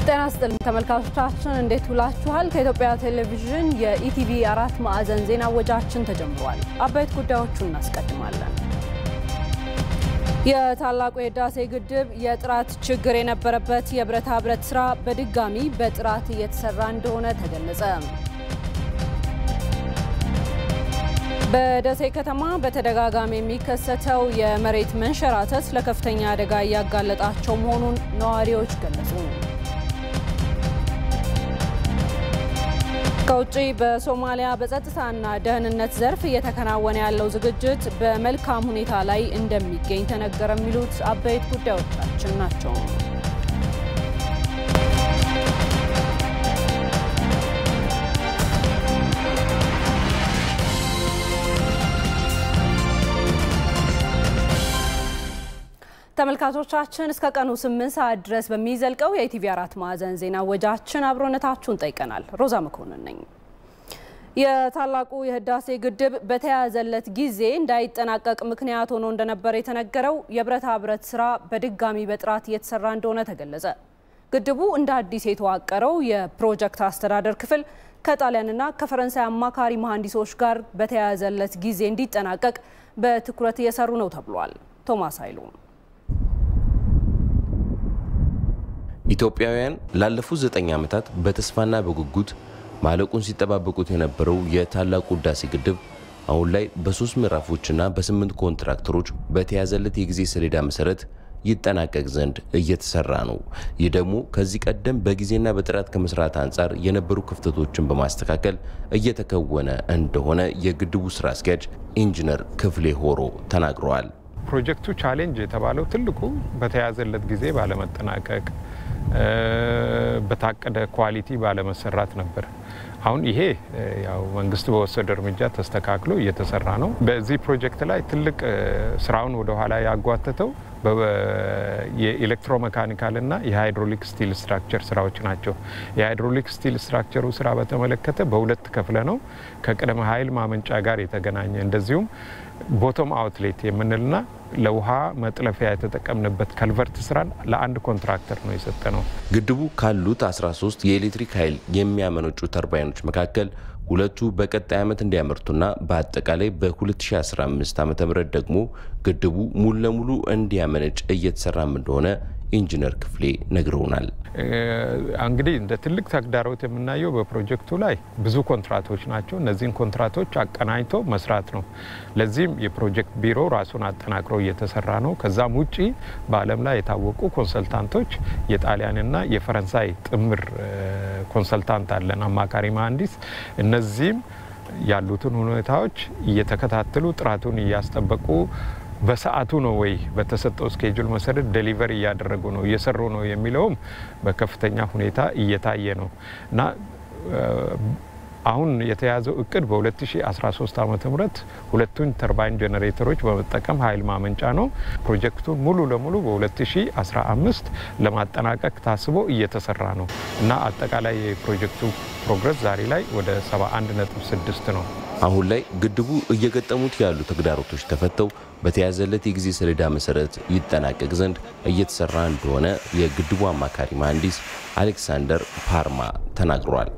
ጤና ይስጥልኝ ተመልካቾቻችን፣ እንዴት ውላችኋል? ከኢትዮጵያ ቴሌቪዥን የኢቲቪ አራት ማዕዘን ዜና ወጃችን ተጀምሯል። አበይት ጉዳዮቹን እናስቀድማለን። የታላቁ የህዳሴ ግድብ የጥራት ችግር የነበረበት የብረታ ብረት ስራ በድጋሚ በጥራት እየተሰራ እንደሆነ ተገለጸ። በደሴ ከተማ በተደጋጋሚ የሚከሰተው የመሬት መንሸራተት ለከፍተኛ አደጋ እያጋለጣቸው መሆኑን ነዋሪዎች ገለጹ። ከውጭ በሶማሊያ በጸጥታና ደህንነት ዘርፍ እየተከናወነ ያለው ዝግጅት በመልካም ሁኔታ ላይ እንደሚገኝ ተነገረ። የሚሉት አበይት ጉዳዮቻችን ናቸው። ተመልካቾቻችን እስከ ቀኑ ስምንት ሰዓት ድረስ በሚዘልቀው የኢቲቪ አራት ማዕዘን ዜና ወጃችን አብሮነታችሁን ጠይቀናል። ሮዛ መኮንን ነኝ። የታላቁ የህዳሴ ግድብ በተያያዘለት ጊዜ እንዳይጠናቀቅ ምክንያት ሆኖ እንደነበር የተነገረው የብረታ ብረት ስራ በድጋሚ በጥራት እየተሰራ እንደሆነ ተገለጸ። ግድቡ እንደ አዲስ የተዋቀረው የፕሮጀክት አስተዳደር ክፍል ከጣሊያንና ከፈረንሳይ አማካሪ መሐንዲሶች ጋር በተያያዘለት ጊዜ እንዲጠናቀቅ በትኩረት እየሰሩ ነው ተብሏል። ቶማስ ኃይሉ ኢትዮጵያውያን ላለፉት ዘጠኝ ዓመታት በተስፋና በጉጉት ማለቁን ሲጠባበቁት የነበረው የታላቁ ህዳሴ ግድብ አሁን ላይ በሶስት ምዕራፎችና በስምንት ኮንትራክተሮች በተያዘለት የጊዜ ሰሌዳ መሰረት ይጠናቀቅ ዘንድ እየተሰራ ነው። ይህ ደግሞ ከዚህ ቀደም በጊዜና በጥራት ከመስራት አንጻር የነበሩ ክፍተቶችን በማስተካከል እየተከወነ እንደሆነ የግድቡ ስራ አስኪያጅ ኢንጂነር ክፍሌ ሆሮ ተናግረዋል። ፕሮጀክቱ ቻሌንጅ የተባለው ትልቁ በተያዘለት ጊዜ ባለመጠናቀቅ በታቀደ ኳሊቲ ባለመሰራት ነበር። አሁን ይሄ ያው መንግስት በወሰደ እርምጃ ተስተካክሎ እየተሰራ ነው። በዚህ ፕሮጀክት ላይ ትልቅ ስራውን ወደኋላ ያጓተተው የኤሌክትሮሜካኒካልና የሃይድሮሊክ ስቲል ስትራክቸር ስራዎች ናቸው። የሃይድሮሊክ ስቲል ስትራክቸሩ ስራ በተመለከተ በሁለት ከፍለ ነው ከቅድመ ኃይል ማመንጫ ጋር የተገናኘ እንደዚሁም ቦቶም አውትሌት የምንልና ለውሃ መጥለፊያ የተጠቀምንበት ከልቨርት ስራን ለአንድ ኮንትራክተር ነው የሰጠ ነው። ግድቡ ካሉት 13 የኤሌክትሪክ ኃይል የሚያመነጩ ተርባይኖች መካከል ሁለቱ በቀጣይ ዓመት እንዲያመርቱና በአጠቃላይ በ2015 ዓ ም ደግሞ ግድቡ ሙሉ ለሙሉ እንዲያመነጭ እየተሰራም እንደሆነ ኢንጂነር ክፍሌ ነግረውናል። እንግዲህ እንደ ትልቅ ተግዳሮት የምናየው በፕሮጀክቱ ላይ ብዙ ኮንትራቶች ናቸው። እነዚህን ኮንትራቶች አቀናጅቶ መስራት ነው። ለዚህም የፕሮጀክት ቢሮ ራሱን አጠናክሮ እየተሰራ ነው። ከዛም ውጪ በዓለም ላይ የታወቁ ኮንሰልታንቶች የጣሊያንና የፈረንሳይ ጥምር ኮንሰልታንት አለን፣ አማካሪ መሀንዲስ። እነዚህም ያሉትን ሁኔታዎች እየተከታተሉ ጥራቱን እያስጠበቁ በሰዓቱ ነው ወይ በተሰጠው ስኬጁል መሰረት ዴሊቨር እያደረጉ ነው እየሰሩ ነው የሚለውም በከፍተኛ ሁኔታ እየታየ ነው እና አሁን የተያዘው እቅድ በ2013 ዓ ም ሁለቱን ተርባይን ጄኔሬተሮች በመጠቀም ኃይል ማመንጫ ነው። ፕሮጀክቱን ሙሉ ለሙሉ በ2015 ለማጠናቀቅ ታስቦ እየተሰራ ነው እና አጠቃላይ የፕሮጀክቱ ፕሮግረስ ዛሬ ላይ ወደ 71.6 ነው። አሁን ላይ ግድቡ እየገጠሙት ያሉ ተግዳሮቶች ተፈተው በተያዘለት የጊዜ ሰሌዳ መሰረት ይጠናቀቅ ዘንድ እየተሰራ እንደሆነ የግድቡ አማካሪ መሐንዲስ አሌክሳንደር ፓርማ ተናግሯል።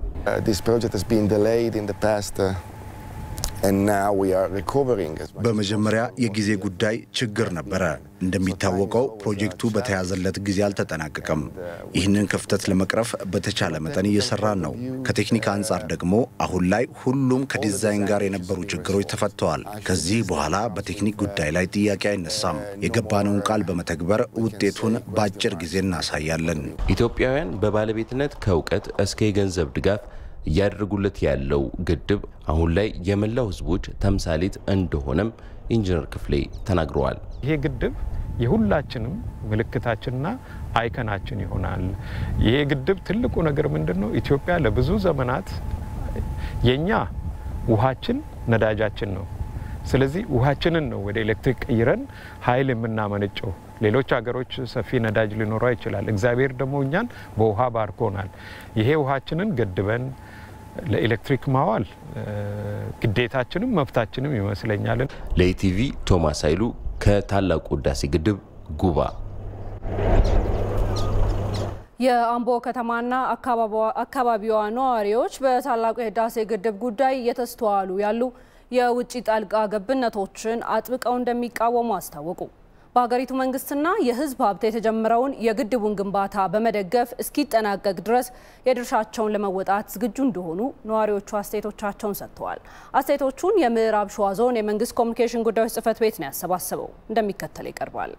በመጀመሪያ የጊዜ ጉዳይ ችግር ነበረ። እንደሚታወቀው ፕሮጀክቱ በተያዘለት ጊዜ አልተጠናቀቀም። ይህንን ክፍተት ለመቅረፍ በተቻለ መጠን እየሰራን ነው። ከቴክኒክ አንጻር ደግሞ አሁን ላይ ሁሉም ከዲዛይን ጋር የነበሩ ችግሮች ተፈተዋል። ከዚህ በኋላ በቴክኒክ ጉዳይ ላይ ጥያቄ አይነሳም። የገባነውን ቃል በመተግበር ውጤቱን በአጭር ጊዜ እናሳያለን። ኢትዮጵያውያን በባለቤትነት ከእውቀት እስከ የገንዘብ ድጋፍ እያደረጉለት ያለው ግድብ አሁን ላይ የመላው ሕዝቦች ተምሳሌት እንደሆነም ኢንጂነር ክፍሌ ተናግረዋል። ይሄ ግድብ የሁላችንም ምልክታችንና አይከናችን ይሆናል። ይሄ ግድብ ትልቁ ነገር ምንድን ነው? ኢትዮጵያ ለብዙ ዘመናት የኛ ውሃችን ነዳጃችን ነው። ስለዚህ ውሃችንን ነው ወደ ኤሌክትሪክ ቀይረን ኃይል የምናመነጨው። ሌሎች ሀገሮች ሰፊ ነዳጅ ሊኖረው ይችላል። እግዚአብሔር ደግሞ እኛን በውሃ ባርኮናል። ይሄ ውሃችንን ገድበን ለኤሌክትሪክ ማዋል ግዴታችንም መብታችንም ይመስለኛል። ለኢቲቪ ቶማስ ኃይሉ ከታላቁ ህዳሴ ግድብ ጉባ የአምቦ ከተማና አካባቢዋ ነዋሪዎች በታላቁ የህዳሴ ግድብ ጉዳይ እየተስተዋሉ ያሉ የውጭ ጣልቃ ገብነቶችን አጥብቀው እንደሚቃወሙ አስታወቁ። በሀገሪቱ መንግስትና የህዝብ ሀብት የተጀመረውን የግድቡን ግንባታ በመደገፍ እስኪጠናቀቅ ድረስ የድርሻቸውን ለመወጣት ዝግጁ እንደሆኑ ነዋሪዎቹ አስተያየቶቻቸውን ሰጥተዋል። አስተያየቶቹን የምዕራብ ሸዋ ዞን የመንግስት ኮሚኒኬሽን ጉዳዮች ጽህፈት ቤት ነው ያሰባሰበው። እንደሚከተል ይቀርባል።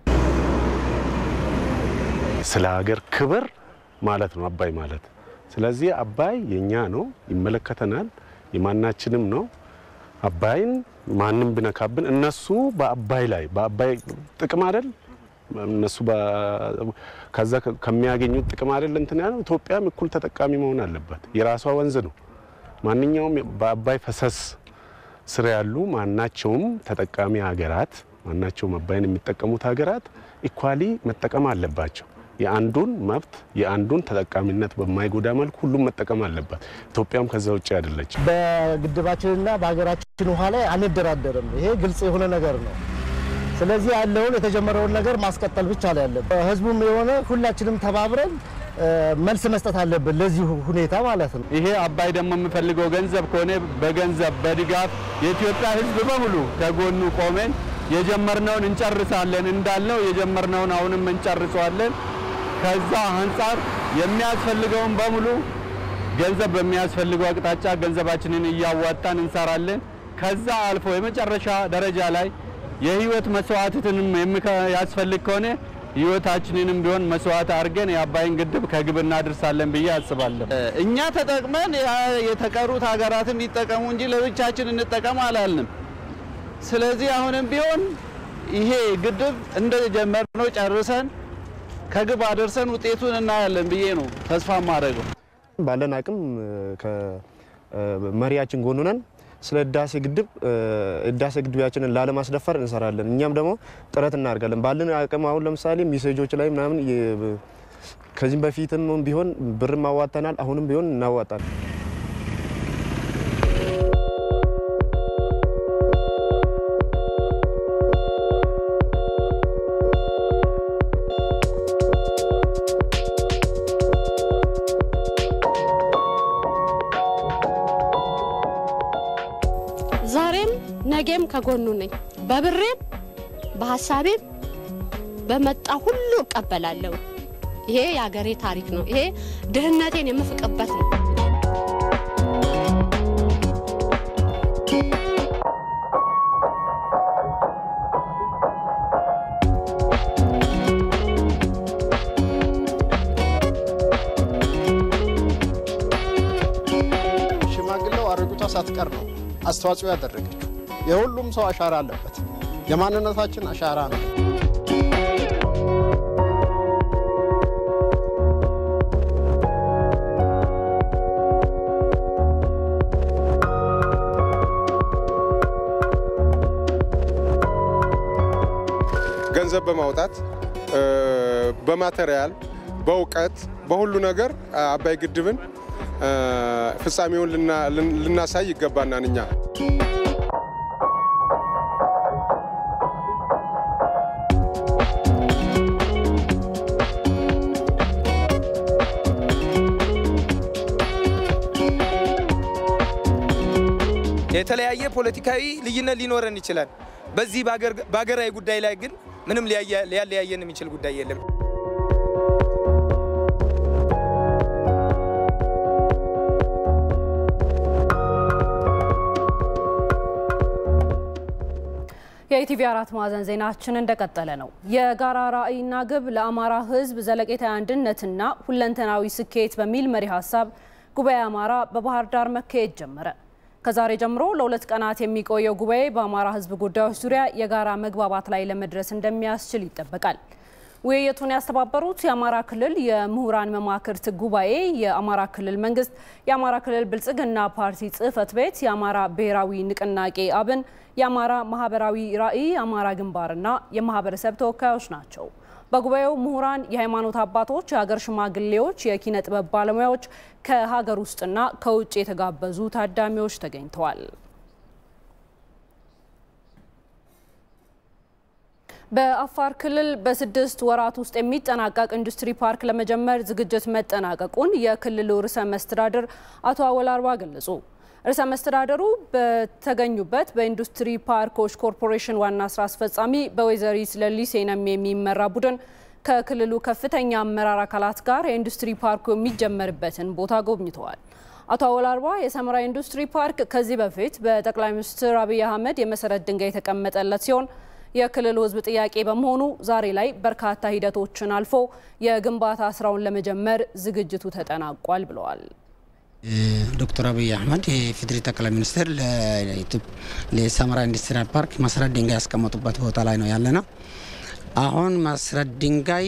ስለ ሀገር ክብር ማለት ነው አባይ ማለት። ስለዚህ አባይ የኛ ነው፣ ይመለከተናል፣ የማናችንም ነው። አባይን ማንም ቢነካብን እነሱ በአባይ ላይ በአባይ ጥቅም አይደል እነሱ ከዛ ከሚያገኙት ጥቅም አይደል እንትን ያለው ኢትዮጵያም እኩል ተጠቃሚ መሆን አለበት። የራሷ ወንዝ ነው። ማንኛውም በአባይ ፈሰስ ስር ያሉ ማናቸውም ተጠቃሚ ሀገራት ማናቸውም አባይን የሚጠቀሙት ሀገራት ኢኳሊ መጠቀም አለባቸው። የአንዱን መብት የአንዱን ተጠቃሚነት በማይጎዳ መልኩ ሁሉም መጠቀም አለባት። ኢትዮጵያም ከዛ ውጭ አይደለች። በግድባችንና በሀገራችን ውሃ ላይ አንደራደርም። ይሄ ግልጽ የሆነ ነገር ነው። ስለዚህ ያለውን የተጀመረውን ነገር ማስቀጠል ብቻ ነው ያለብን። ህዝቡም የሆነ ሁላችንም ተባብረን መልስ መስጠት አለብን ለዚህ ሁኔታ ማለት ነው። ይሄ አባይ ደግሞ የምፈልገው ገንዘብ ከሆነ በገንዘብ በድጋፍ የኢትዮጵያ ህዝብ በሙሉ ከጎኑ ቆመን የጀመርነውን እንጨርሳለን እንዳልነው የጀመርነውን አሁንም እንጨርሰዋለን። ከዛ አንጻር የሚያስፈልገውን በሙሉ ገንዘብ በሚያስፈልገው አቅጣጫ ገንዘባችንን እያዋጣን እንሰራለን። ከዛ አልፎ የመጨረሻ ደረጃ ላይ የህይወት መስዋዕትንም ያስፈልግ ከሆነ ህይወታችንንም ቢሆን መስዋዕት አድርገን የአባይን ግድብ ከግብ እናደርሳለን ብዬ አስባለሁ። እኛ ተጠቅመን የተቀሩት ሀገራትም ይጠቀሙ እንጂ ለብቻችን እንጠቀም አላልንም። ስለዚህ አሁንም ቢሆን ይሄ ግድብ እንደጀመርነው ጨርሰን ከግብ አደርሰን ውጤቱን እናያለን ብዬ ነው ተስፋ ማድረገው። ባለን አቅም ከመሪያችን ጎን ሆነን ስለ ህዳሴ ግድብ ህዳሴ ግድባችንን ላለማስደፈር እንሰራለን። እኛም ደግሞ ጥረት እናደርጋለን ባለን አቅም። አሁን ለምሳሌ ሜሴጆች ላይ ምናምን ከዚህም በፊትም ቢሆን ብርም አዋጥተናል። አሁንም ቢሆን እናዋጣለን። ዛሬም ነገም ከጎኑ ነኝ። በብሬም በሀሳቤም በመጣ ሁሉ እቀበላለሁ። ይሄ የአገሬ ታሪክ ነው። ይሄ ድህነቴን የምፍቅበት ነው። ሽማግሌው አረጉቷ ሳትቀር ነው አስተዋጽኦ ያደረገችው። የሁሉም ሰው አሻራ አለበት። የማንነታችን አሻራ ነው። ገንዘብ በማውጣት በማቴሪያል፣ በእውቀት፣ በሁሉ ነገር አባይ ግድብን ፍጻሜውን ልናሳይ ይገባናል እኛ የተለያየ ፖለቲካዊ ልዩነት ሊኖረን ይችላል። በዚህ በሀገራዊ ጉዳይ ላይ ግን ምንም ሊያለያየን የሚችል ጉዳይ የለም። የኢቲቪ አራት ማዕዘን ዜናችን እንደቀጠለ ነው። የጋራ ራዕይና ግብ ለአማራ ሕዝብ ዘለቄታዊ አንድነትና ሁለንተናዊ ስኬት በሚል መሪ ሀሳብ ጉባኤ አማራ በባህር ዳር መካሄድ ጀመረ። ከዛሬ ጀምሮ ለሁለት ቀናት የሚቆየው ጉባኤ በአማራ ሕዝብ ጉዳዮች ዙሪያ የጋራ መግባባት ላይ ለመድረስ እንደሚያስችል ይጠበቃል። ውይይቱን ያስተባበሩት የአማራ ክልል የምሁራን መማክርት ጉባኤ፣ የአማራ ክልል መንግስት፣ የአማራ ክልል ብልጽግና ፓርቲ ጽህፈት ቤት፣ የአማራ ብሔራዊ ንቅናቄ አብን፣ የአማራ ማህበራዊ ራዕይ አማራ ግንባርና የማህበረሰብ ተወካዮች ናቸው። በጉባኤው ምሁራን፣ የሃይማኖት አባቶች፣ የሀገር ሽማግሌዎች፣ የኪነ ጥበብ ባለሙያዎች፣ ከሀገር ውስጥና ከውጭ የተጋበዙ ታዳሚዎች ተገኝተዋል። በአፋር ክልል በስድስት ወራት ውስጥ የሚጠናቀቅ ኢንዱስትሪ ፓርክ ለመጀመር ዝግጅት መጠናቀቁን የክልሉ ርዕሰ መስተዳድር አቶ አወል አርባ ገለጹ። ርዕሰ መስተዳደሩ በተገኙበት በኢንዱስትሪ ፓርኮች ኮርፖሬሽን ዋና ስራ አስፈጻሚ በወይዘሪት ለሊሴ ነሜ የሚመራ ቡድን ከክልሉ ከፍተኛ አመራር አካላት ጋር የኢንዱስትሪ ፓርኩ የሚጀመርበትን ቦታ ጎብኝተዋል። አቶ አወል አርባ የሰመራ ኢንዱስትሪ ፓርክ ከዚህ በፊት በጠቅላይ ሚኒስትር አብይ አህመድ የመሰረት ድንጋይ የተቀመጠለት ሲሆን የክልሉ ሕዝብ ጥያቄ በመሆኑ ዛሬ ላይ በርካታ ሂደቶችን አልፎ የግንባታ ስራውን ለመጀመር ዝግጅቱ ተጠናቋል ብለዋል። ዶክተር አብይ አህመድ የፌዴሪ ጠቅላይ ሚኒስትር ለሰመራ ኢንዱስትሪያል ፓርክ መሰረት ድንጋይ ያስቀመጡበት ቦታ ላይ ነው ያለ ነው። አሁን መሰረት ድንጋይ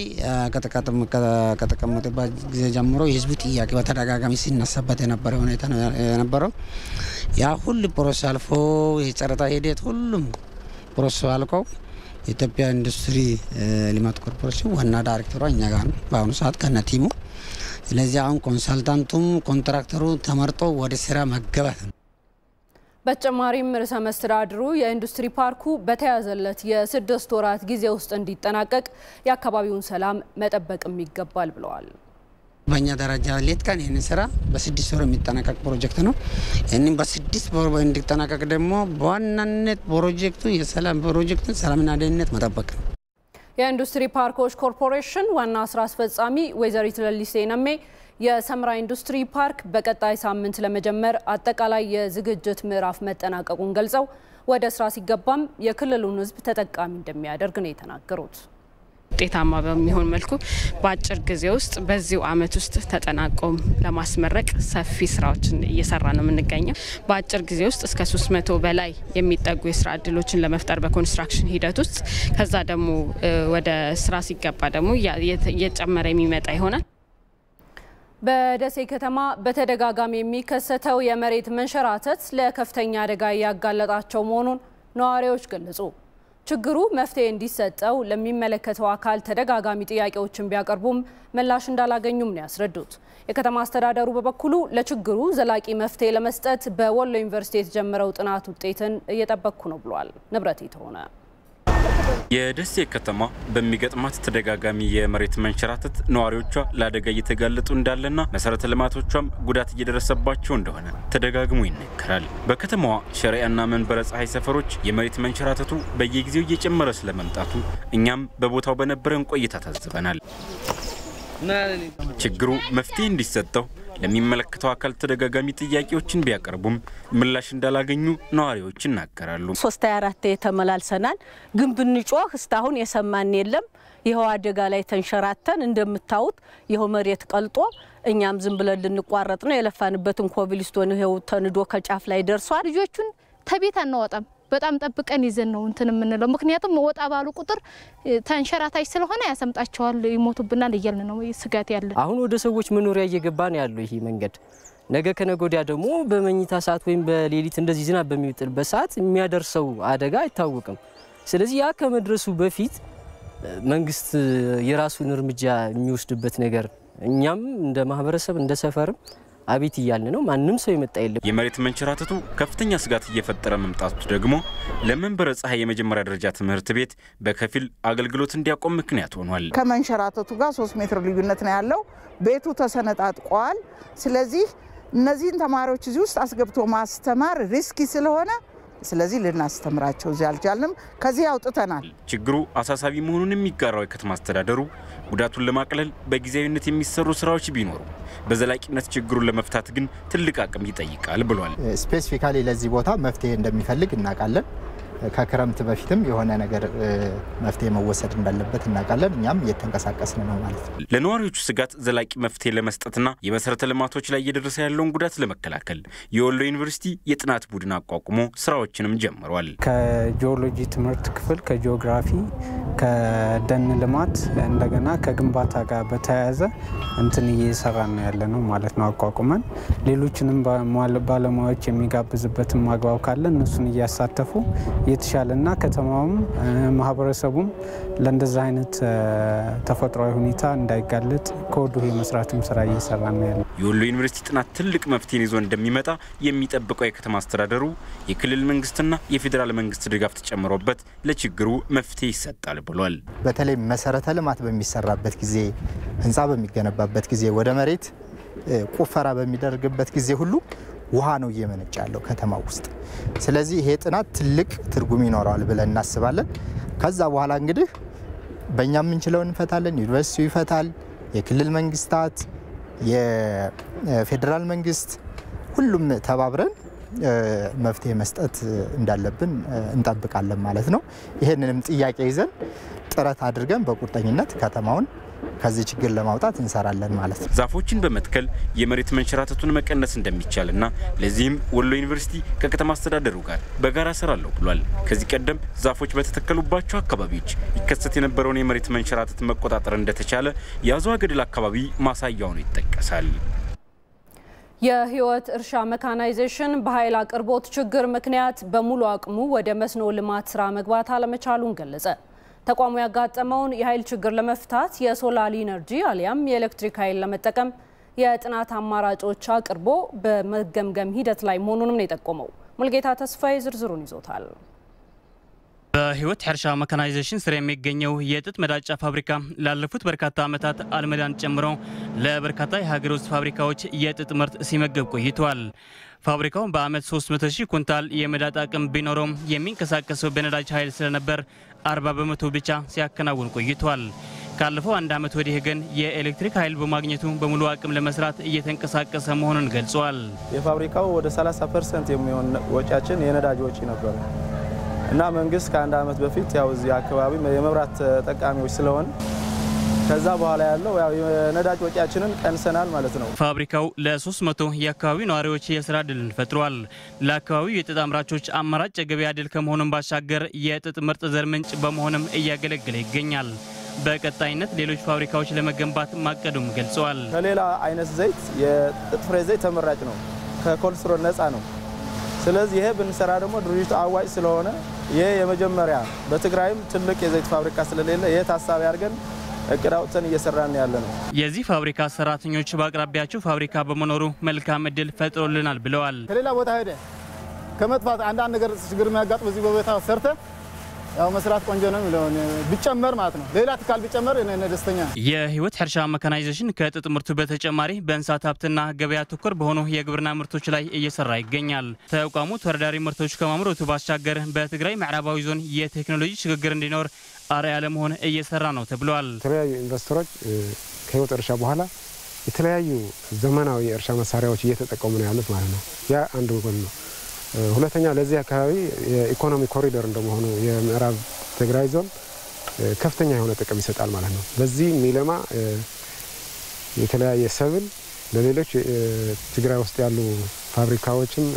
ከተቀመጠበት ጊዜ ጀምሮ የህዝቡ ጥያቄ በተደጋጋሚ ሲነሳበት የነበረ ሁኔታ ነው የነበረው። ያ ሁሉ ፕሮሰስ አልፎ የጨረታ ሂደት ሁሉም ፕሮሰሱ አልቀው የኢትዮጵያ ኢንዱስትሪ ልማት ኮርፖሬሽን ዋና ዳይሬክተሯ እኛ ጋር ነው በአሁኑ ሰዓት ከነ ቲሙ። ስለዚህ አሁን ኮንሳልታንቱም ኮንትራክተሩ ተመርጦ ወደ ስራ መገባት ነው። በተጨማሪም ርዕሰ መስተዳድሩ የኢንዱስትሪ ፓርኩ በተያዘለት የስድስት ወራት ጊዜ ውስጥ እንዲጠናቀቅ የአካባቢውን ሰላም መጠበቅም ይገባል ብለዋል። በእኛ ደረጃ ሌት ቀን ይህን ስራ በስድስት ወር የሚጠናቀቅ ፕሮጀክት ነው። ይህንን በስድስት ወር እንዲጠናቀቅ ደግሞ በዋናነት ፕሮጀክቱ የሰላም ፕሮጀክቱን ሰላምና ደህንነት መጠበቅ ነው። የኢንዱስትሪ ፓርኮች ኮርፖሬሽን ዋና ስራ አስፈጻሚ ወይዘሪት ለሊሴ ነሜ የሰመራ ኢንዱስትሪ ፓርክ በቀጣይ ሳምንት ለመጀመር አጠቃላይ የዝግጅት ምዕራፍ መጠናቀቁን ገልጸው ወደ ስራ ሲገባም የክልሉን ሕዝብ ተጠቃሚ እንደሚያደርግ ነው የተናገሩት። ውጤታማ በሚሆን መልኩ በአጭር ጊዜ ውስጥ በዚሁ አመት ውስጥ ተጠናቆም ለማስመረቅ ሰፊ ስራዎችን እየሰራ ነው የምንገኘው። በአጭር ጊዜ ውስጥ እስከ 300 በላይ የሚጠጉ የስራ እድሎችን ለመፍጠር በኮንስትራክሽን ሂደት ውስጥ ከዛ ደግሞ ወደ ስራ ሲገባ ደግሞ እየጨመረ የሚመጣ ይሆናል። በደሴ ከተማ በተደጋጋሚ የሚከሰተው የመሬት መንሸራተት ለከፍተኛ አደጋ እያጋለጣቸው መሆኑን ነዋሪዎች ገለጹ። ችግሩ መፍትሄ እንዲሰጠው ለሚመለከተው አካል ተደጋጋሚ ጥያቄዎችን ቢያቀርቡም ምላሽ እንዳላገኙም ነው ያስረዱት። የከተማ አስተዳደሩ በበኩሉ ለችግሩ ዘላቂ መፍትሄ ለመስጠት በወሎ ዩኒቨርሲቲ የተጀመረው ጥናት ውጤትን እየጠበቅኩ ነው ብሏል። ንብረት የተሆነ የደሴ ከተማ በሚገጥማት ተደጋጋሚ የመሬት መንሸራተት ነዋሪዎቿ ለአደጋ እየተጋለጡ እንዳለና መሰረተ ልማቶቿም ጉዳት እየደረሰባቸው እንደሆነ ተደጋግሞ ይነገራል። በከተማዋ ሸሪያና መንበረ ፀሐይ ሰፈሮች የመሬት መንሸራተቱ በየጊዜው እየጨመረ ስለመምጣቱ እኛም በቦታው በነበረን ቆይታ ታዝበናል። ችግሩ መፍትሄ እንዲሰጠው ለሚመለከተው አካል ተደጋጋሚ ጥያቄዎችን ቢያቀርቡም ምላሽ እንዳላገኙ ነዋሪዎች ይናገራሉ። ሶስት አራት ተመላልሰናል፣ ግን ብንጮህ እስካሁን የሰማን የለም። ይኸው አደጋ ላይ ተንሸራተን እንደምታዩት ይኸው መሬት ቀልጦ እኛም ዝም ብለን ልንቋረጥ ነው። የለፋንበትን ኮብልስቶን ይኸው ተንዶ ከጫፍ ላይ ደርሷል። ልጆቹን ተቤት አናወጣም። በጣም ጠብቀን ይዘን ነው እንትን የምንለው። ምክንያቱም ወጣ ባሉ ቁጥር ተንሸራታች ስለሆነ ያሰምጣቸዋል፣ ይሞቱብናል እያልን ነው ስጋት ያለ። አሁን ወደ ሰዎች መኖሪያ እየገባ ነው ያለው ይሄ መንገድ። ነገ ከነገ ወዲያ ደግሞ በመኝታ ሰዓት ወይም በሌሊት እንደዚህ ዝናብ በሚጥልበት ሰዓት የሚያደርሰው አደጋ አይታወቅም። ስለዚህ ያ ከመድረሱ በፊት መንግስት የራሱን እርምጃ የሚወስድበት ነገር እኛም እንደ ማህበረሰብ እንደ ሰፈርም አቤት እያልን ነው። ማንም ሰው የመጣ የለም። የመሬት መንሸራተቱ ከፍተኛ ስጋት እየፈጠረ መምጣቱ ደግሞ ለመንበረ ፀሐይ የመጀመሪያ ደረጃ ትምህርት ቤት በከፊል አገልግሎት እንዲያቆም ምክንያት ሆኗል። ከመንሸራተቱ ጋር ሶስት ሜትር ልዩነት ነው ያለው። ቤቱ ተሰነጣጥቋል። ስለዚህ እነዚህን ተማሪዎች እዚህ ውስጥ አስገብቶ ማስተማር ሪስኪ ስለሆነ ስለዚህ ልናስተምራቸው እዚህ አልቻልንም። ከዚህ አውጥተናል። ችግሩ አሳሳቢ መሆኑን የሚጋራው የከተማ አስተዳደሩ ጉዳቱን ለማቅለል በጊዜያዊነት የሚሰሩ ስራዎች ቢኖሩ በዘላቂነት ችግሩን ለመፍታት ግን ትልቅ አቅም ይጠይቃል ብሏል። ስፔሲፊካሊ ለዚህ ቦታ መፍትሄ እንደሚፈልግ እናውቃለን። ከክረምት በፊትም የሆነ ነገር መፍትሄ መወሰድ እንዳለበት እናውቃለን። እኛም እየተንቀሳቀስን ነው ማለት ነው። ለነዋሪዎቹ ስጋት ዘላቂ መፍትሄ ለመስጠትና የመሰረተ ልማቶች ላይ እየደረሰ ያለውን ጉዳት ለመከላከል የወሎ ዩኒቨርሲቲ የጥናት ቡድን አቋቁሞ ስራዎችንም ጀምሯል። ከጂኦሎጂ ትምህርት ክፍል፣ ከጂኦግራፊ፣ ከደን ልማት እንደገና ከግንባታ ጋር በተያያዘ እንትን እየሰራ ነው ያለ ነው ማለት ነው። አቋቁመን ሌሎችንም ባለሙያዎች የሚጋብዝበትን ማግባብ ካለ እነሱን እያሳተፉ የተሻለና ከተማውም ማህበረሰቡም ለእንደዛ አይነት ተፈጥሯዊ ሁኔታ እንዳይጋለጥ ከወዲሁ የመስራትም ስራ እየሰራ ነው ያለ። የወሎ ዩኒቨርሲቲ ጥናት ትልቅ መፍትሄን ይዞ እንደሚመጣ የሚጠብቀው የከተማ አስተዳደሩ የክልል መንግስትና የፌዴራል መንግስት ድጋፍ ተጨምሮበት ለችግሩ መፍትሄ ይሰጣል ብሏል። በተለይ መሰረተ ልማት በሚሰራበት ጊዜ፣ ህንፃ በሚገነባበት ጊዜ፣ ወደ መሬት ቁፈራ በሚደረግበት ጊዜ ሁሉ ውሃ ነው እየመነጨ ያለው ከተማ ውስጥ። ስለዚህ ይሄ ጥናት ትልቅ ትርጉም ይኖረዋል ብለን እናስባለን። ከዛ በኋላ እንግዲህ በእኛ የምንችለው እንፈታለን፣ ዩኒቨርሲቲው ይፈታል፣ የክልል መንግስታት፣ የፌዴራል መንግስት ሁሉም ተባብረን መፍትሄ መስጠት እንዳለብን እንጠብቃለን ማለት ነው። ይህንንም ጥያቄ ይዘን ጥረት አድርገን በቁርጠኝነት ከተማውን ከዚህ ችግር ለማውጣት እንሰራለን ማለት ነው። ዛፎችን በመትከል የመሬት መንሸራተቱን መቀነስ እንደሚቻልና ለዚህም ወሎ ዩኒቨርሲቲ ከከተማ አስተዳደሩ ጋር በጋራ እሰራለሁ ብሏል። ከዚህ ቀደም ዛፎች በተተከሉባቸው አካባቢዎች ይከሰት የነበረውን የመሬት መንሸራተት መቆጣጠር እንደተቻለ የአዘዋ ገደል አካባቢ ማሳያ ሆኖ ይጠቀሳል። የህይወት እርሻ መካናይዜሽን በኃይል አቅርቦት ችግር ምክንያት በሙሉ አቅሙ ወደ መስኖ ልማት ስራ መግባት አለመቻሉን ገለጸ። ተቋሙ ያጋጠመውን የኃይል ችግር ለመፍታት የሶላር ኢነርጂ አሊያም የኤሌክትሪክ ኃይል ለመጠቀም የጥናት አማራጮች አቅርቦ በመገምገም ሂደት ላይ መሆኑንም ነው የጠቆመው። ሙልጌታ ተስፋዬ ዝርዝሩን ይዞታል። በህይወት እርሻ መካናይዜሽን ስር የሚገኘው የጥጥ መዳጫ ፋብሪካ ላለፉት በርካታ ዓመታት አልመዳን ጨምሮ ለበርካታ የሀገር ውስጥ ፋብሪካዎች የጥጥ ምርት ሲመገብ ቆይቷል። ፋብሪካው በአመት 300 ሺህ ኩንታል የመዳጥ አቅም ቢኖረውም የሚንቀሳቀሰው በነዳጅ ኃይል ስለነበር 40 በመቶ ብቻ ሲያከናውን ቆይቷል። ካለፈው አንድ ዓመት ወዲህ ግን የኤሌክትሪክ ኃይል በማግኘቱ በሙሉ አቅም ለመስራት እየተንቀሳቀሰ መሆኑን ገልጿል። የፋብሪካው ወደ 30 ፐርሰንት የሚሆን ወጪያችን የነዳጅ ወጪ ነበረ እና መንግስት ከአንድ ዓመት በፊት ያው እዚህ አካባቢ የመብራት ተጠቃሚዎች ስለሆን ከዛ በኋላ ያለው ያው የነዳጅ ወጪያችንን ቀንሰናል ማለት ነው። ፋብሪካው ለ300 የአካባቢው ነዋሪዎች የስራ ዕድልን ፈጥሯል። ለአካባቢው የጥጥ አምራቾች አማራጭ የገበያ ዕድል ከመሆኑም ባሻገር የጥጥ ምርጥ ዘር ምንጭ በመሆንም እያገለገለ ይገኛል። በቀጣይነት ሌሎች ፋብሪካዎች ለመገንባት ማቀዱም ገልጸዋል። ከሌላ አይነት ዘይት የጥጥ ፍሬ ዘይት ተመራጭ ነው፣ ከኮሌስትሮል ነፃ ነው። ስለዚህ ይሄ ብንሰራ ደግሞ ድርጅቱ አዋጭ ስለሆነ ይሄ የመጀመሪያ በትግራይም ትልቅ የዘይት ፋብሪካ ስለሌለ ይሄ ታሳቢ አድርገን እቅድ አውጥተን እየሰራን ያለ ነው። የዚህ ፋብሪካ ሰራተኞች በአቅራቢያቸው ፋብሪካ በመኖሩ መልካም እድል ፈጥሮልናል ብለዋል። ከሌላ ቦታ ሄደ ከመጥፋት አንዳንድ ነገር ችግር የሚያጋጥም እዚህ በቦታ ሰርተ ያው መስራት ቆንጆ ነው የሚለውን ቢጨመር ማለት ነው። ሌላ ትካል ቢጨመር እኔ ደስተኛ ነኝ። የህይወት እርሻ መካናይዜሽን ከጥጥ ምርቱ በተጨማሪ በእንስሳት ሀብትና ገበያ ተኮር በሆኑ የግብርና ምርቶች ላይ እየሰራ ይገኛል። ተቋሙ ተወዳዳሪ ምርቶች ከማምረቱ ባሻገር በትግራይ ምዕራባዊ ዞን የቴክኖሎጂ ሽግግር እንዲኖር አርአያ ለመሆን እየሰራ ነው ተብሏል። የተለያዩ ኢንቨስተሮች ከህይወት እርሻ በኋላ የተለያዩ ዘመናዊ የእርሻ መሳሪያዎች እየተጠቀሙ ነው ያሉት ማለት ነው። ያ አንዱ ጎን ነው። ሁለተኛ ለዚህ አካባቢ የኢኮኖሚ ኮሪደር እንደመሆኑ የምዕራብ ትግራይ ዞን ከፍተኛ የሆነ ጥቅም ይሰጣል ማለት ነው። በዚህ የሚለማ የተለያየ ሰብል ለሌሎች ትግራይ ውስጥ ያሉ ፋብሪካዎችም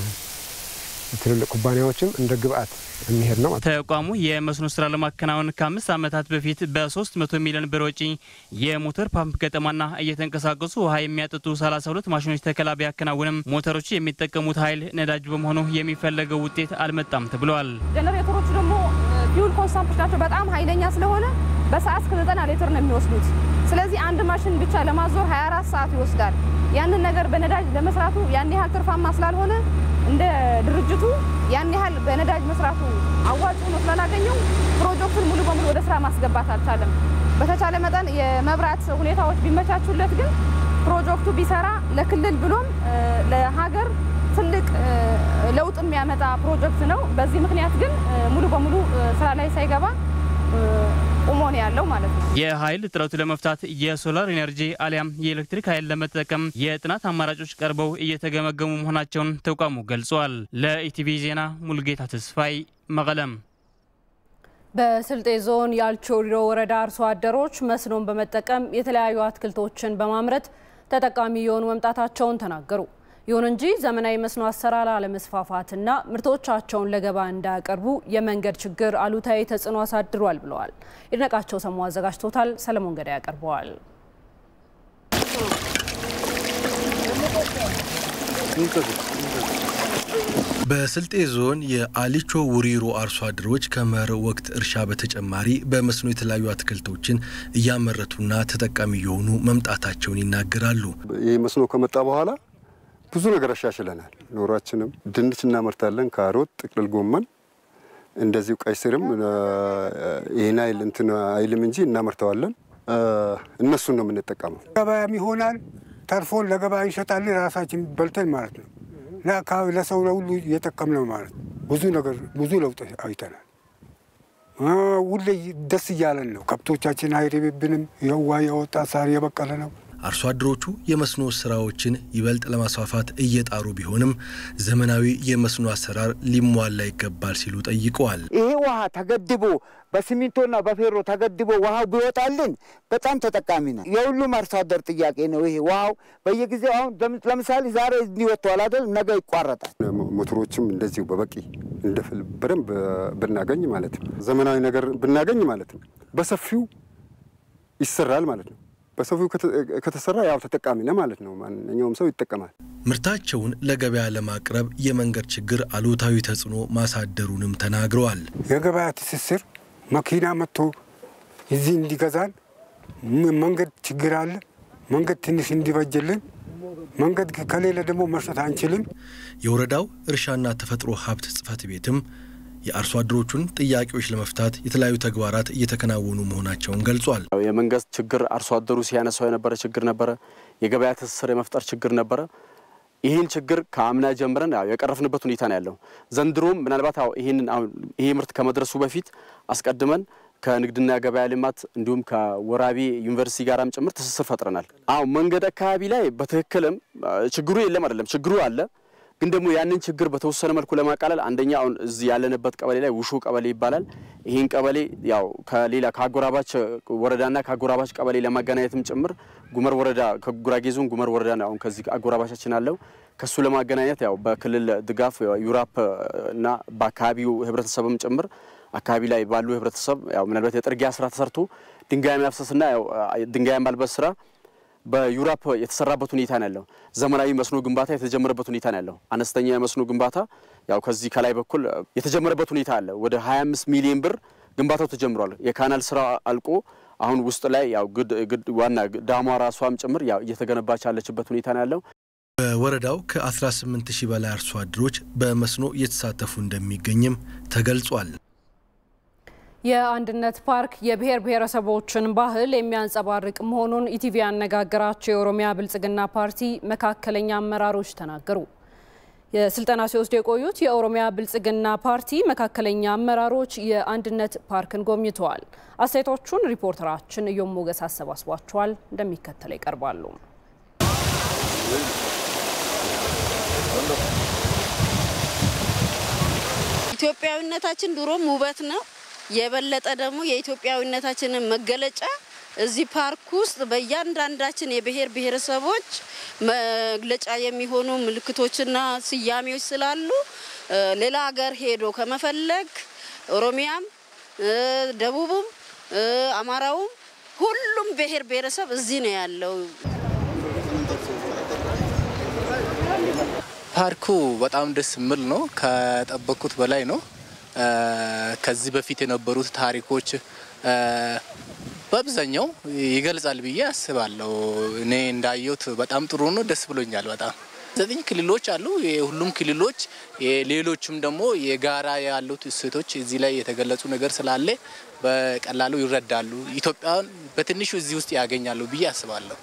ትልልቅ ኩባንያዎችም እንደ ግብአት የሚሄድ ነው። ተቋሙ የመስኖ ስራ ለማከናወን ከአምስት ዓመታት በፊት በ300 ሚሊዮን ብር ወጪ የሞተር ፓምፕ ገጠማና እየተንቀሳቀሱ ውሃ የሚያጠጡ 32 ማሽኖች ተከላ ቢያከናውንም ሞተሮቹ የሚጠቀሙት ኃይል ነዳጅ በመሆኑ የሚፈለገው ውጤት አልመጣም ተብለዋል። ጀነሬተሮቹ ደግሞ ፊውል ኮንሳምፕሽናቸው በጣም ኃይለኛ ስለሆነ በሰዓት እስከ 90 ሊትር ነው የሚወስዱት። ስለዚህ አንድ ማሽን ብቻ ለማዞር 24 ሰዓት ይወስዳል። ያንን ነገር በነዳጅ ለመስራቱ ያን ያህል ትርፋማ ስላልሆነ እንደ ድርጅቱ ያን ያህል በነዳጅ መስራቱ አዋጭ ሆኖ ስላላገኘው ፕሮጀክቱን ሙሉ በሙሉ ወደ ስራ ማስገባት አልቻለም። በተቻለ መጠን የመብራት ሁኔታዎች ቢመቻቹለት ግን ፕሮጀክቱ ቢሰራ ለክልል ብሎም ለሀገር ትልቅ ለውጥ የሚያመጣ ፕሮጀክት ነው። በዚህ ምክንያት ግን ሙሉ በሙሉ ስራ ላይ ሳይገባ ቁሞ ነው ያለው ማለት ነው። የኃይል እጥረቱ ለመፍታት የሶላር ኢነርጂ አሊያም የኤሌክትሪክ ኃይል ለመጠቀም የጥናት አማራጮች ቀርበው እየተገመገሙ መሆናቸውን ተቋሙ ገልጿል። ለኢቲቪ ዜና ሙልጌታ ተስፋይ መቀለም። በስልጤ ዞን የአልቾሪሮ ወረዳ አርሶ አደሮች መስኖን በመጠቀም የተለያዩ አትክልቶችን በማምረት ተጠቃሚ የሆኑ መምጣታቸውን ተናገሩ። ይሁን እንጂ ዘመናዊ መስኖ አሰራር አለመስፋፋትና ምርቶቻቸውን ለገበያ እንዳያቀርቡ የመንገድ ችግር አሉታዊ ተጽዕኖ አሳድሯል ብለዋል። ይድነቃቸው ሰሙ አዘጋጅቶታል። ሰለሞን ገዳ ያቀርበዋል። በስልጤ ዞን የአሊቾ ውሪሮ አርሶ አደሮች ከመኸር ወቅት እርሻ በተጨማሪ በመስኖ የተለያዩ አትክልቶችን እያመረቱና ተጠቃሚ የሆኑ መምጣታቸውን ይናገራሉ። ይህ መስኖ ከመጣ በኋላ ብዙ ነገር አሻሽለናል። ኑሯችንም ድንች እናመርታለን፣ ካሮት፣ ጥቅልል ጎመን እንደዚሁ ቀይ ስርም ይህን አይል እንትን አይልም እንጂ እናመርተዋለን። እነሱን ነው የምንጠቀመው። ገበያም ይሆናል ተርፎን ለገበያ እንሸጣለን። ራሳችን በልተን ማለት ነው። ለአካባቢ ለሰው ለሁሉ እየጠቀምነው ማለት ነው። ብዙ ነገር ብዙ ለውጥ አይተናል። ሁሌ ደስ እያለን ነው። ከብቶቻችን አይርብብንም። የዋ የወጣ ሳር የበቀለ ነው። አርሶ አደሮቹ የመስኖ ስራዎችን ይበልጥ ለማስፋፋት እየጣሩ ቢሆንም ዘመናዊ የመስኖ አሰራር ሊሟላ ይገባል ሲሉ ጠይቀዋል። ይሄ ውሃ ተገድቦ በሲሚንቶና በፌሮ ተገድቦ ውሃው ቢወጣልን በጣም ተጠቃሚ ነው። የሁሉም አርሶ አደር ጥያቄ ነው። ይሄ ውሃው በየጊዜው አሁን ለምሳሌ ዛሬ እንዲህ ወጥተዋል አይደል፣ ነገ ይቋረጣል። ሞተሮችም እንደዚሁ በበቂ እንደፍል በደንብ ብናገኝ ማለት ነው። ዘመናዊ ነገር ብናገኝ ማለት ነው። በሰፊው ይሰራል ማለት ነው። በሰፊው ከተሰራ ያው ተጠቃሚ ነው ማለት ነው። ማንኛውም ሰው ይጠቀማል። ምርታቸውን ለገበያ ለማቅረብ የመንገድ ችግር አሉታዊ ተጽዕኖ ማሳደሩንም ተናግረዋል። የገበያ ትስስር መኪና መጥቶ እዚህ እንዲገዛን መንገድ ችግር አለ። መንገድ ትንሽ እንዲበጅልን መንገድ ከሌለ ደግሞ መሸጥ አንችልም። የወረዳው እርሻና ተፈጥሮ ሀብት ጽሕፈት ቤትም የአርሶ አደሮቹን ጥያቄዎች ለመፍታት የተለያዩ ተግባራት እየተከናወኑ መሆናቸውን ገልጿል። የመንገድ ችግር አርሶ አደሩ ሲያነሳው የነበረ ችግር ነበረ። የገበያ ትስስር የመፍጠር ችግር ነበረ። ይህን ችግር ከአምና ጀምረን ያው የቀረፍንበት ሁኔታ ነው ያለው። ዘንድሮም ምናልባት ይህንን ይሄ ምርት ከመድረሱ በፊት አስቀድመን ከንግድና ገበያ ልማት እንዲሁም ከወራቤ ዩኒቨርሲቲ ጋራም ጭምር ትስስር ፈጥረናል። አሁን መንገድ አካባቢ ላይ በትክክልም ችግሩ የለም አይደለም፣ ችግሩ አለ ግን ደግሞ ያንን ችግር በተወሰነ መልኩ ለማቃለል አንደኛ አሁን እዚህ ያለንበት ቀበሌ ላይ ውሹ ቀበሌ ይባላል። ይህን ቀበሌ ያው ከሌላ ከአጎራባች ወረዳና ከአጎራባች ቀበሌ ለማገናኘትም ጭምር ጉመር ወረዳ ከጉራጌ ዞን ጉመር ወረዳ አሁን ከዚህ አጎራባቻችን አለው ከሱ ለማገናኘት ያው በክልል ድጋፍ ዩራፕ እና በአካባቢው ህብረተሰብም ጭምር አካባቢ ላይ ባሉ ህብረተሰብ ያው ምናልባት የጥርጊያ ስራ ተሰርቶ ድንጋይ ማፍሰስና ያው ድንጋይ ማልበስ ስራ በዩራፕ የተሰራበት ሁኔታ ነው ያለው። ዘመናዊ መስኖ ግንባታ የተጀመረበት ሁኔታ ነው ያለው። አነስተኛ የመስኖ ግንባታ ያው ከዚህ ከላይ በኩል የተጀመረበት ሁኔታ አለ። ወደ 25 ሚሊዮን ብር ግንባታው ተጀምሯል። የካናል ስራ አልቆ አሁን ውስጥ ላይ ያው ግድ ዋና ዳሟ ራሷም ጭምር ያው እየተገነባች ያለችበት ሁኔታ ነው ያለው። በወረዳው ከ18 ሺህ በላይ አርሶ አደሮች በመስኖ እየተሳተፉ እንደሚገኝም ተገልጿል። የአንድነት ፓርክ የብሔር ብሔረሰቦችን ባህል የሚያንጸባርቅ መሆኑን ኢቲቪ ያነጋገራቸው የኦሮሚያ ብልጽግና ፓርቲ መካከለኛ አመራሮች ተናገሩ። የስልጠና ሲወስዱ የቆዩት የኦሮሚያ ብልጽግና ፓርቲ መካከለኛ አመራሮች የአንድነት ፓርክን ጎብኝተዋል። አስተያየቶቹን ሪፖርተራችን እዮም ሞገስ አሰባስቧቸዋል፣ እንደሚከተለው ይቀርባሉ። ኢትዮጵያዊነታችን ድሮም ውበት ነው። የበለጠ ደግሞ የኢትዮጵያዊነታችንን መገለጫ እዚህ ፓርክ ውስጥ በእያንዳንዳችን የብሔር ብሔረሰቦች መግለጫ የሚሆኑ ምልክቶችና ስያሜዎች ስላሉ ሌላ ሀገር ሄዶ ከመፈለግ ኦሮሚያም፣ ደቡብም፣ አማራውም ሁሉም ብሔር ብሔረሰብ እዚህ ነው ያለው። ፓርኩ በጣም ደስ የሚል ነው። ከጠበቅኩት በላይ ነው። ከዚህ በፊት የነበሩት ታሪኮች በአብዛኛው ይገልጻል ብዬ አስባለሁ። እኔ እንዳየሁት በጣም ጥሩ ነው። ደስ ብሎኛል በጣም ዘጠኝ ክልሎች አሉ። የሁሉም ክልሎች ሌሎችም ደግሞ የጋራ ያሉት እሴቶች እዚህ ላይ የተገለጹ ነገር ስላለ በቀላሉ ይረዳሉ። ኢትዮጵያን በትንሹ እዚህ ውስጥ ያገኛሉ ብዬ አስባለሁ።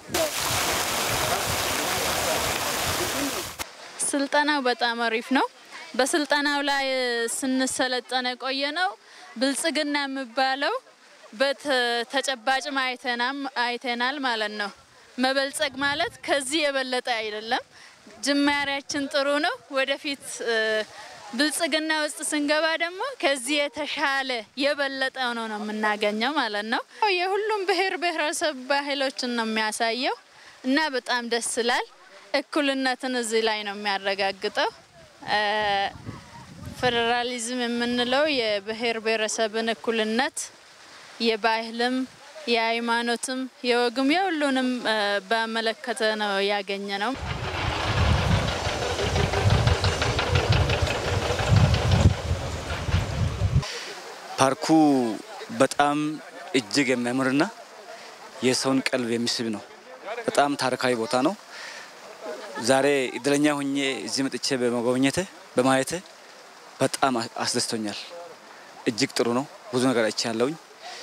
ስልጠናው በጣም አሪፍ ነው። በስልጠናው ላይ ስንሰለጠነ ቆየ ነው። ብልጽግና የሚባለው በተጨባጭም አይተናል ማለት ነው። መበልጸግ ማለት ከዚህ የበለጠ አይደለም። ጅማሬያችን ጥሩ ነው። ወደፊት ብልጽግና ውስጥ ስንገባ ደግሞ ከዚህ የተሻለ የበለጠ ሆኖ ነው የምናገኘው ማለት ነው። የሁሉም ብሔር ብሔረሰብ ባህሎችን ነው የሚያሳየው እና በጣም ደስ ይላል። እኩልነትን እዚህ ላይ ነው የሚያረጋግጠው። ፌዴራሊዝም የምንለው የብሔር ብሔረሰብን እኩልነት የባህልም የሃይማኖትም የወግም የሁሉንም በመለከተ ነው ያገኘ ነው። ፓርኩ በጣም እጅግ የሚያምርና የሰውን ቀልብ የሚስብ ነው። በጣም ታሪካዊ ቦታ ነው። ዛሬ እድለኛ ሆኜ እዚህ መጥቼ በመጎብኘት በማየት በጣም አስደስቶኛል። እጅግ ጥሩ ነው። ብዙ ነገር አይቻለሁኝ።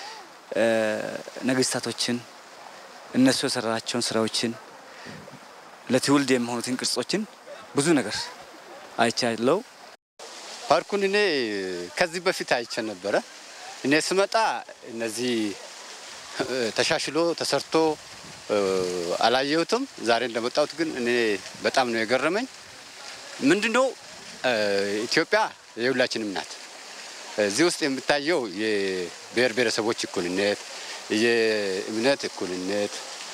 ነገስታቶችን እነሱ የሰራቸውን ስራዎችን ለትውልድ የሚሆኑትን ቅርጾችን ብዙ ነገር አይቻለው። ፓርኩን እኔ ከዚህ በፊት አይቼ ነበረ። እኔ ስመጣ እነዚህ ተሻሽሎ ተሰርቶ አላየሁትም። ዛሬ እንደመጣሁት ግን እኔ በጣም ነው የገረመኝ። ምንድነው ኢትዮጵያ የሁላችንም ናት። እዚህ ውስጥ የምታየው የብሔር ብሔረሰቦች እኩልነት፣ የእምነት እኩልነት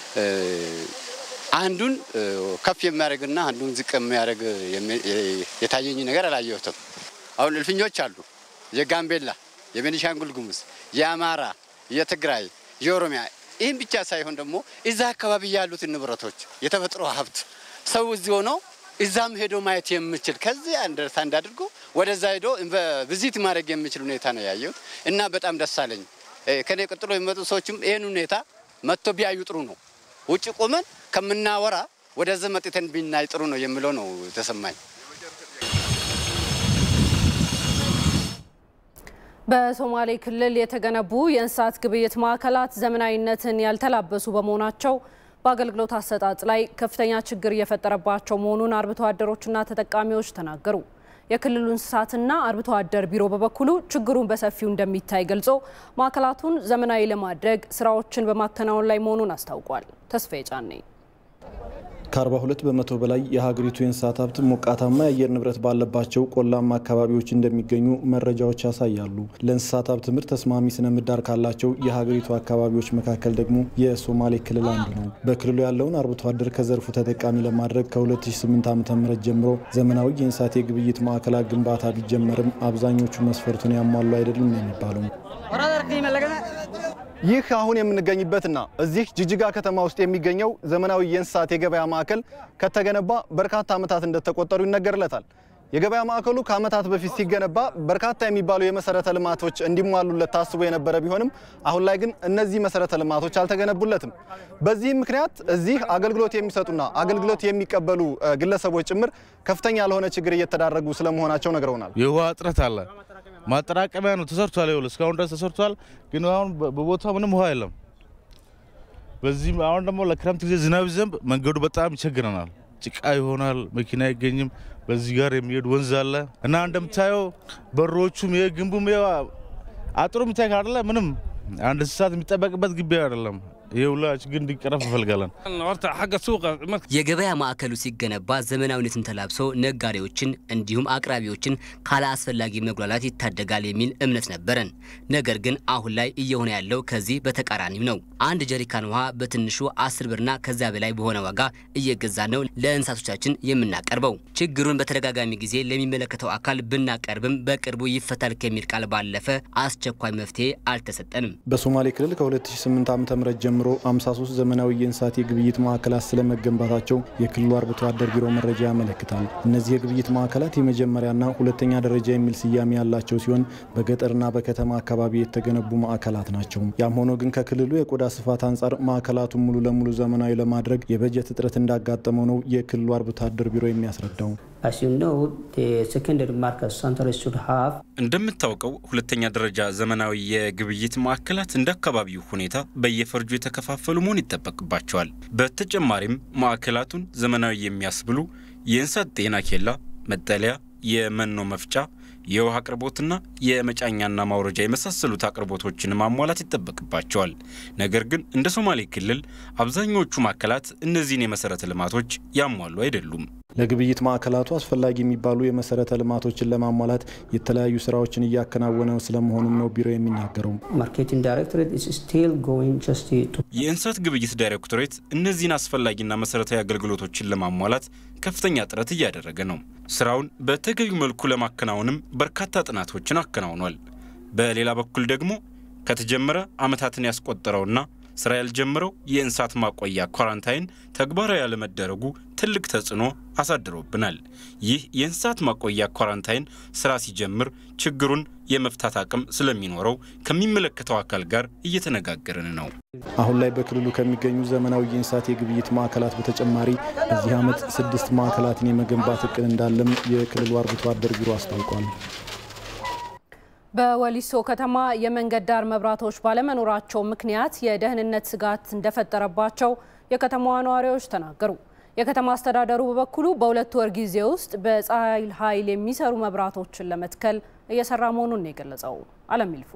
አንዱን ከፍ የሚያደርግና አንዱን ዝቅ የሚያደርግ የታየኝ ነገር አላየሁትም። አሁን እልፍኞች አሉ። የጋምቤላ፣ የቤኒሻንጉል ጉሙዝ፣ የአማራ፣ የትግራይ፣ የኦሮሚያ ይህም ብቻ ሳይሆን ደግሞ እዛ አካባቢ ያሉትን ንብረቶች የተፈጥሮ ሀብት ሰው እዚህ ሆኖ እዛም ሄዶ ማየት የምችል ከዚህ አንደርስታንድ አድርጎ ወደዛ ሄዶ ቪዚት ማድረግ የሚችል ሁኔታ ነው ያየሁት እና በጣም ደስ አለኝ። ከኔ ቀጥሎ የሚመጡ ሰዎችም ይህን ሁኔታ መጥቶ ቢያዩ ጥሩ ነው። ውጭ ቆመን ከምናወራ ወደዚህ መጥተን ቢናይ ጥሩ ነው የሚለው ነው የተሰማኝ። በሶማሌ ክልል የተገነቡ የእንስሳት ግብይት ማዕከላት ዘመናዊነትን ያልተላበሱ በመሆናቸው በአገልግሎት አሰጣጥ ላይ ከፍተኛ ችግር እየፈጠረባቸው መሆኑን አርብቶ አደሮችና ተጠቃሚዎች ተናገሩ። የክልሉ እንስሳትና አርብቶ አደር ቢሮ በበኩሉ ችግሩን በሰፊው እንደሚታይ ገልጾ ማዕከላቱን ዘመናዊ ለማድረግ ስራዎችን በማከናወን ላይ መሆኑን አስታውቋል። ተስፋዬ ጫኔ ከ42 በመቶ በላይ የሀገሪቱ የእንስሳት ሀብት ሞቃታማ የአየር ንብረት ባለባቸው ቆላማ አካባቢዎች እንደሚገኙ መረጃዎች ያሳያሉ። ለእንስሳት ሀብት ምርት ተስማሚ ስነ ምህዳር ካላቸው የሀገሪቱ አካባቢዎች መካከል ደግሞ የሶማሌ ክልል አንዱ ነው። በክልሉ ያለውን አርብቶ አደር ከዘርፉ ተጠቃሚ ለማድረግ ከ2008 ዓ ም ጀምሮ ዘመናዊ የእንስሳት የግብይት ማዕከላት ግንባታ ቢጀመርም አብዛኞቹ መስፈርቱን ያሟሉ አይደሉም ነው የሚባለው። ይህ አሁን የምንገኝበትና እዚህ ጅጅጋ ከተማ ውስጥ የሚገኘው ዘመናዊ የእንስሳት የገበያ ማዕከል ከተገነባ በርካታ ዓመታት እንደተቆጠሩ ይነገርለታል። የገበያ ማዕከሉ ከዓመታት በፊት ሲገነባ በርካታ የሚባሉ የመሰረተ ልማቶች እንዲሟሉለት ታስቦ የነበረ ቢሆንም አሁን ላይ ግን እነዚህ መሰረተ ልማቶች አልተገነቡለትም። በዚህም ምክንያት እዚህ አገልግሎት የሚሰጡና አገልግሎት የሚቀበሉ ግለሰቦች ጭምር ከፍተኛ ለሆነ ችግር እየተዳረጉ ስለመሆናቸው ነግረውናል። የውሃ እጥረት አለ። ማጠራቀሚያ ነው ተሰርቷል። ይኸውልህ እስካሁን ድረስ ተሰርቷል፣ ግን አሁን በቦታው ምንም ውሃ የለም። በዚህም አሁን ደግሞ ለክረምት ጊዜ ዝናብ ዘንብ መንገዱ በጣም ይቸግረናል። ጭቃ ይሆናል፣ መኪና አይገኝም። በዚህ ጋር የሚሄድ ወንዝ አለ እና እንደምታየው በሮቹም የግንቡም አጥሩ የሚታይ አይደለ ምንም አንድ እንስሳት የሚጠበቅበት ግቢ አይደለም። ይህ ሁላ ችግር እንዲቀረፍ እንፈልጋለን። የገበያ ማዕከሉ ሲገነባ ዘመናዊነትን ተላብሶ ነጋዴዎችን እንዲሁም አቅራቢዎችን ካለ አስፈላጊ መጉላላት ይታደጋል የሚል እምነት ነበረን። ነገር ግን አሁን ላይ እየሆነ ያለው ከዚህ በተቃራኒው ነው። አንድ ጀሪካን ውሃ በትንሹ አስር ብርና ከዚያ በላይ በሆነ ዋጋ እየገዛ ነው ለእንስሳቶቻችን የምናቀርበው። ችግሩን በተደጋጋሚ ጊዜ ለሚመለከተው አካል ብናቀርብም በቅርቡ ይፈታል ከሚል ቃል ባለፈ አስቸኳይ መፍትሄ አልተሰጠንም። በሶማሌ ክልል ከ2008 ዓ ም ጀምሮ 53 ዘመናዊ የእንስሳት የግብይት ማዕከላት ስለመገንባታቸው የክልሉ አርብቶ አደር ቢሮ መረጃ ያመለክታል። እነዚህ የግብይት ማዕከላት የመጀመሪያና ሁለተኛ ደረጃ የሚል ስያሜ ያላቸው ሲሆን በገጠርና በከተማ አካባቢ የተገነቡ ማዕከላት ናቸው። ያም ሆኖ ግን ከክልሉ የቆዳ ስፋት አንጻር ማዕከላቱን ሙሉ ለሙሉ ዘመናዊ ለማድረግ የበጀት እጥረት እንዳጋጠመው ነው የክልሉ አርብቶ አደር ቢሮ የሚያስረዳው። እንደምታውቀው ሁለተኛ ደረጃ ዘመናዊ የግብይት ማዕከላት እንደ አካባቢው ሁኔታ በየፈርጁ የተከፋፈሉ መሆን ይጠበቅባቸዋል። በተጨማሪም ማዕከላቱን ዘመናዊ የሚያስብሉ የእንስሳት ጤና ኬላ፣ መጠለያ፣ የመኖ መፍጫ፣ የውሃ አቅርቦትና የመጫኛና ማውረጃ የመሳሰሉት አቅርቦቶችን ማሟላት ይጠበቅባቸዋል። ነገር ግን እንደ ሶማሌ ክልል አብዛኞቹ ማዕከላት እነዚህን የመሰረተ ልማቶች ያሟሉ አይደሉም። ለግብይት ማዕከላቱ አስፈላጊ የሚባሉ የመሰረተ ልማቶችን ለማሟላት የተለያዩ ስራዎችን እያከናወነ ስለመሆኑም ነው ቢሮ የሚናገረው። የእንስሳት ግብይት ዳይሬክቶሬት እነዚህን አስፈላጊና መሰረታዊ አገልግሎቶችን ለማሟላት ከፍተኛ ጥረት እያደረገ ነው። ስራውን በተገቢው መልኩ ለማከናወንም በርካታ ጥናቶችን አከናውኗል። በሌላ በኩል ደግሞ ከተጀመረ ዓመታትን ያስቆጠረውና ስራ ያልጀመረው የእንስሳት ማቆያ ኳራንታይን ተግባራዊ ያለመደረጉ ትልቅ ተጽዕኖ አሳድሮብናል። ይህ የእንስሳት ማቆያ ኳራንታይን ስራ ሲጀምር ችግሩን የመፍታት አቅም ስለሚኖረው ከሚመለከተው አካል ጋር እየተነጋገርን ነው። አሁን ላይ በክልሉ ከሚገኙ ዘመናዊ የእንስሳት የግብይት ማዕከላት በተጨማሪ በዚህ ዓመት ስድስት ማዕከላትን የመገንባት እቅድ እንዳለም የክልሉ አርብቶ አደር ቢሮ አስታውቋል። በወሊሶ ከተማ የመንገድ ዳር መብራቶች ባለመኖራቸው ምክንያት የደህንነት ስጋት እንደፈጠረባቸው የከተማዋ ነዋሪዎች ተናገሩ። የከተማ አስተዳደሩ በበኩሉ በሁለት ወር ጊዜ ውስጥ በፀሐይ ኃይል የሚሰሩ መብራቶችን ለመትከል እየሰራ መሆኑን ነው የገለጸው። አለም ይልፉ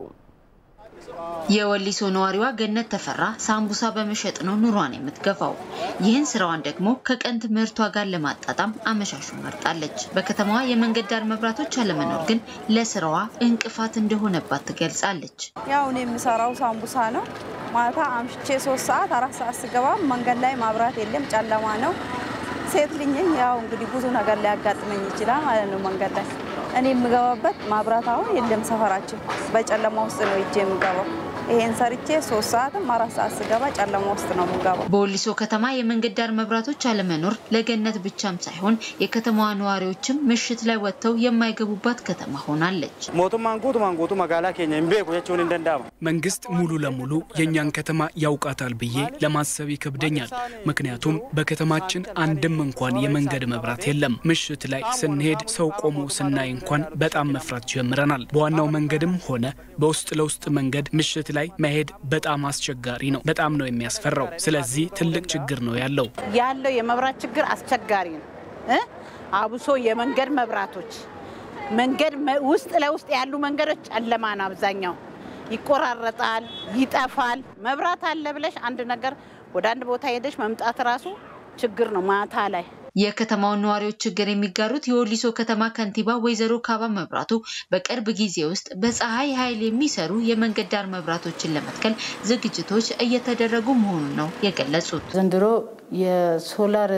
የወሊሶ ነዋሪዋ ገነት ተፈራ ሳምቡሳ በመሸጥ ነው ኑሯን የምትገፋው። ይህን ስራዋን ደግሞ ከቀን ትምህርቷ ጋር ለማጣጣም አመሻሹን መርጣለች። በከተማዋ የመንገድ ዳር መብራቶች አለመኖር ግን ለስራዋ እንቅፋት እንደሆነባት ትገልጻለች። ያው እኔ የምሰራው ሳምቡሳ ነው። ማታ አምሽቼ ሶስት ሰዓት አራት ሰዓት ስገባ መንገድ ላይ ማብራት የለም፣ ጨለማ ነው። ሴት ልኝኝ ያው እንግዲህ ብዙ ነገር ሊያጋጥመኝ ይችላል ማለት ነው መንገድ ላይ እኔ የምገባበት ማብራት አሁን የለም። ሰፈራችን በጨለማ ውስጥ ነው እጄ የምገባው። ይሄን ሰርቼ ሶስት ሰዓትም አራት ሰዓት ስገባ ጨለማ ውስጥ ነው የምገባው። በወሊሶ ከተማ የመንገድ ዳር መብራቶች አለመኖር ለገነት ብቻም ሳይሆን የከተማዋ ነዋሪዎችም ምሽት ላይ ወጥተው የማይገቡባት ከተማ ሆናለች። ሞቱማን ጉቱማን ጉቱ መጋላ ኬኛ እምቤኩ ጀቹን እንደንዳማ መንግስት ሙሉ ለሙሉ የእኛን ከተማ ያውቃታል ብዬ ለማሰብ ይከብደኛል። ምክንያቱም በከተማችን አንድም እንኳን የመንገድ መብራት የለም። ምሽት ላይ ስንሄድ ሰው ቆሞ ስናይ እንኳን በጣም መፍራት ጀምረናል። በዋናው መንገድም ሆነ በውስጥ ለውስጥ መንገድ ምሽት ላይ መሄድ በጣም አስቸጋሪ ነው። በጣም ነው የሚያስፈራው። ስለዚህ ትልቅ ችግር ነው ያለው ያለው የመብራት ችግር አስቸጋሪ ነው እ አብሶ የመንገድ መብራቶች መንገድ ውስጥ ለውስጥ ያሉ መንገዶች ጨለማ ነው አብዛኛው ይቆራረጣል፣ ይጠፋል። መብራት አለ ብለሽ አንድ ነገር ወደ አንድ ቦታ ሄደሽ መምጣት ራሱ ችግር ነው ማታ ላይ የከተማውን ነዋሪዎች ችግር የሚጋሩት የወሊሶ ከተማ ከንቲባ ወይዘሮ ካባ መብራቱ በቅርብ ጊዜ ውስጥ በፀሐይ ኃይል የሚሰሩ የመንገድ ዳር መብራቶችን ለመትከል ዝግጅቶች እየተደረጉ መሆኑን ነው የገለጹት። ዘንድሮ የሶላር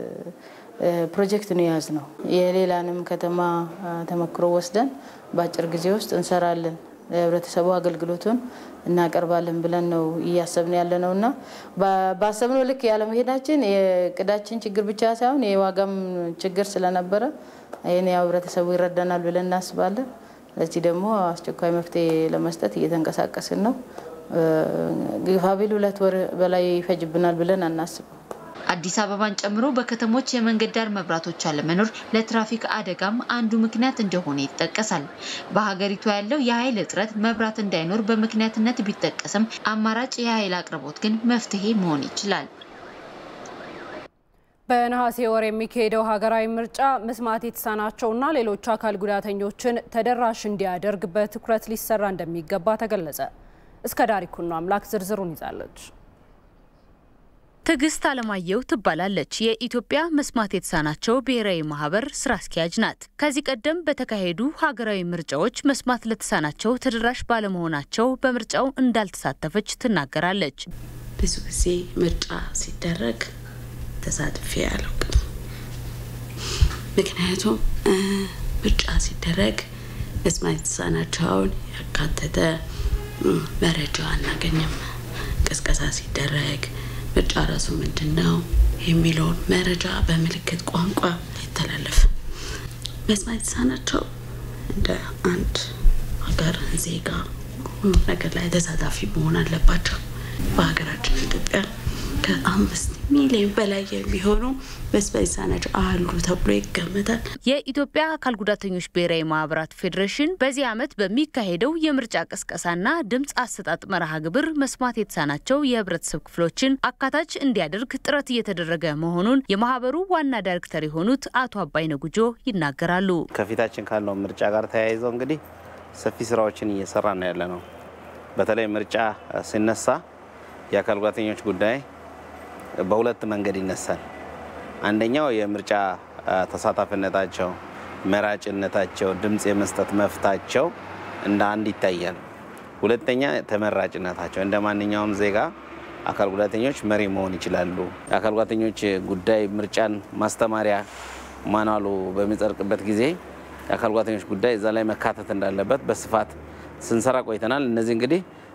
ፕሮጀክት ነው የያዝ ነው። የሌላንም ከተማ ተመክሮ ወስደን በአጭር ጊዜ ውስጥ እንሰራለን ለህብረተሰቡ አገልግሎቱን እናቀርባለን ብለን ነው እያሰብን ያለ ነው እና ባሰብነው ልክ ያለመሄዳችን የቅዳችን ችግር ብቻ ሳይሆን የዋጋም ችግር ስለነበረ ይህን ያው ህብረተሰቡ ይረዳናል ብለን እናስባለን። ለዚህ ደግሞ አስቸኳይ መፍትሄ ለመስጠት እየተንቀሳቀስን ነው። ግፋቢል ሁለት ወር በላይ ይፈጅብናል ብለን አናስብም። አዲስ አበባን ጨምሮ በከተሞች የመንገድ ዳር መብራቶች አለመኖር ለትራፊክ አደጋም አንዱ ምክንያት እንደሆነ ይጠቀሳል። በሀገሪቱ ያለው የኃይል እጥረት መብራት እንዳይኖር በምክንያትነት ቢጠቀስም አማራጭ የኃይል አቅርቦት ግን መፍትሄ መሆን ይችላል። በነሐሴ ወር የሚካሄደው ሀገራዊ ምርጫ መስማት የተሳናቸውና ሌሎች አካል ጉዳተኞችን ተደራሽ እንዲያደርግ በትኩረት ሊሰራ እንደሚገባ ተገለጸ። እስከ ዳሪኩኖ አምላክ ዝርዝሩን ይዛለች። ትዕግስት አለማየሁ ትባላለች። የኢትዮጵያ መስማት የተሳናቸው ብሔራዊ ማህበር ስራ አስኪያጅ ናት። ከዚህ ቀደም በተካሄዱ ሀገራዊ ምርጫዎች መስማት ለተሳናቸው ተደራሽ ባለመሆናቸው በምርጫው እንዳልተሳተፈች ትናገራለች። ብዙ ጊዜ ምርጫ ሲደረግ ተሳትፌ አላውቅም። ምክንያቱም ምርጫ ሲደረግ መስማት የተሳናቸውን ያካተተ መረጃ አናገኝም። ቅስቀሳ ሲደረግ ምርጫ ራሱ ምንድን ነው የሚለውን መረጃ በምልክት ቋንቋ አይተላለፍም። መስማት የተሳናቸው እንደ አንድ ሀገር ዜጋ ሁሉ ነገር ላይ ተሳታፊ መሆን አለባቸው። በሀገራችን ኢትዮጵያ ከአምስት ሚሊዮን በላይ የሚሆኑ መስማት የተሳናቸው አሉ ተብሎ ይገመታል። የኢትዮጵያ አካል ጉዳተኞች ብሔራዊ ማህበራት ፌዴሬሽን በዚህ ዓመት በሚካሄደው የምርጫ ቅስቀሳና ድምፅ አሰጣጥ መርሃ ግብር መስማት የተሳናቸው የህብረተሰብ ክፍሎችን አካታች እንዲያደርግ ጥረት እየተደረገ መሆኑን የማህበሩ ዋና ዳይሬክተር የሆኑት አቶ አባይነ ጉጆ ይናገራሉ። ከፊታችን ካለው ምርጫ ጋር ተያይዘው እንግዲህ ሰፊ ስራዎችን እየሰራ ነው ያለ ነው። በተለይ ምርጫ ሲነሳ የአካል ጉዳተኞች ጉዳይ በሁለት መንገድ ይነሳል። አንደኛው የምርጫ ተሳታፊነታቸው፣ መራጭነታቸው፣ ድምፅ የመስጠት መፍታቸው እንደ አንድ ይታያል። ሁለተኛ ተመራጭነታቸው እንደ ማንኛውም ዜጋ አካል ጉዳተኞች መሪ መሆን ይችላሉ። የአካል ጉዳተኞች ጉዳይ ምርጫን ማስተማሪያ ማኗሉ በሚጸድቅበት ጊዜ የአካል ጉዳተኞች ጉዳይ እዛ ላይ መካተት እንዳለበት በስፋት ስንሰራ ቆይተናል። እነዚህ እንግዲህ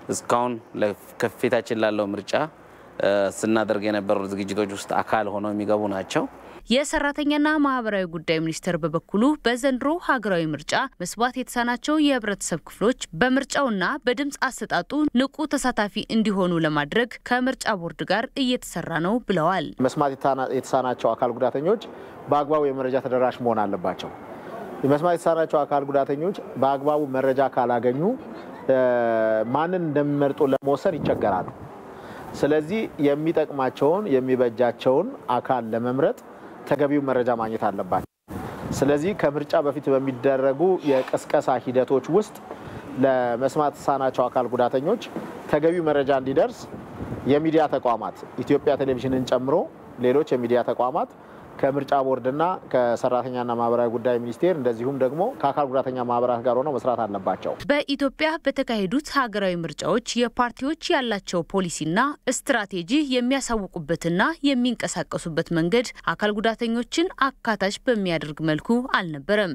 እስካሁን ከፊታችን ላለው ምርጫ ስናደርግ የነበሩ ዝግጅቶች ውስጥ አካል ሆነው የሚገቡ ናቸው። የሰራተኛና ማህበራዊ ጉዳይ ሚኒስቴር በበኩሉ በዘንድሮ ሀገራዊ ምርጫ መስማት የተሳናቸው የህብረተሰብ ክፍሎች በምርጫውና በድምፅ አሰጣጡ ንቁ ተሳታፊ እንዲሆኑ ለማድረግ ከምርጫ ቦርድ ጋር እየተሰራ ነው ብለዋል። መስማት የተሳናቸው አካል ጉዳተኞች በአግባቡ የመረጃ ተደራሽ መሆን አለባቸው። መስማት የተሳናቸው አካል ጉዳተኞች በአግባቡ መረጃ ካላገኙ ማንን እንደሚመርጡ ለመወሰን ይቸገራሉ። ስለዚህ የሚጠቅማቸውን የሚበጃቸውን አካል ለመምረጥ ተገቢው መረጃ ማግኘት አለባቸው። ስለዚህ ከምርጫ በፊት በሚደረጉ የቅስቀሳ ሂደቶች ውስጥ ለመስማት የተሳናቸው አካል ጉዳተኞች ተገቢው መረጃ እንዲደርስ የሚዲያ ተቋማት ኢትዮጵያ ቴሌቪዥንን ጨምሮ ሌሎች የሚዲያ ተቋማት ከምርጫ ቦርድና ከሰራተኛና ማህበራዊ ጉዳይ ሚኒስቴር እንደዚሁም ደግሞ ከአካል ጉዳተኛ ማህበራት ጋር ሆነው መስራት አለባቸው። በኢትዮጵያ በተካሄዱት ሀገራዊ ምርጫዎች የፓርቲዎች ያላቸው ፖሊሲና ስትራቴጂ የሚያሳውቁበትና የሚንቀሳቀሱበት መንገድ አካል ጉዳተኞችን አካታች በሚያደርግ መልኩ አልነበረም።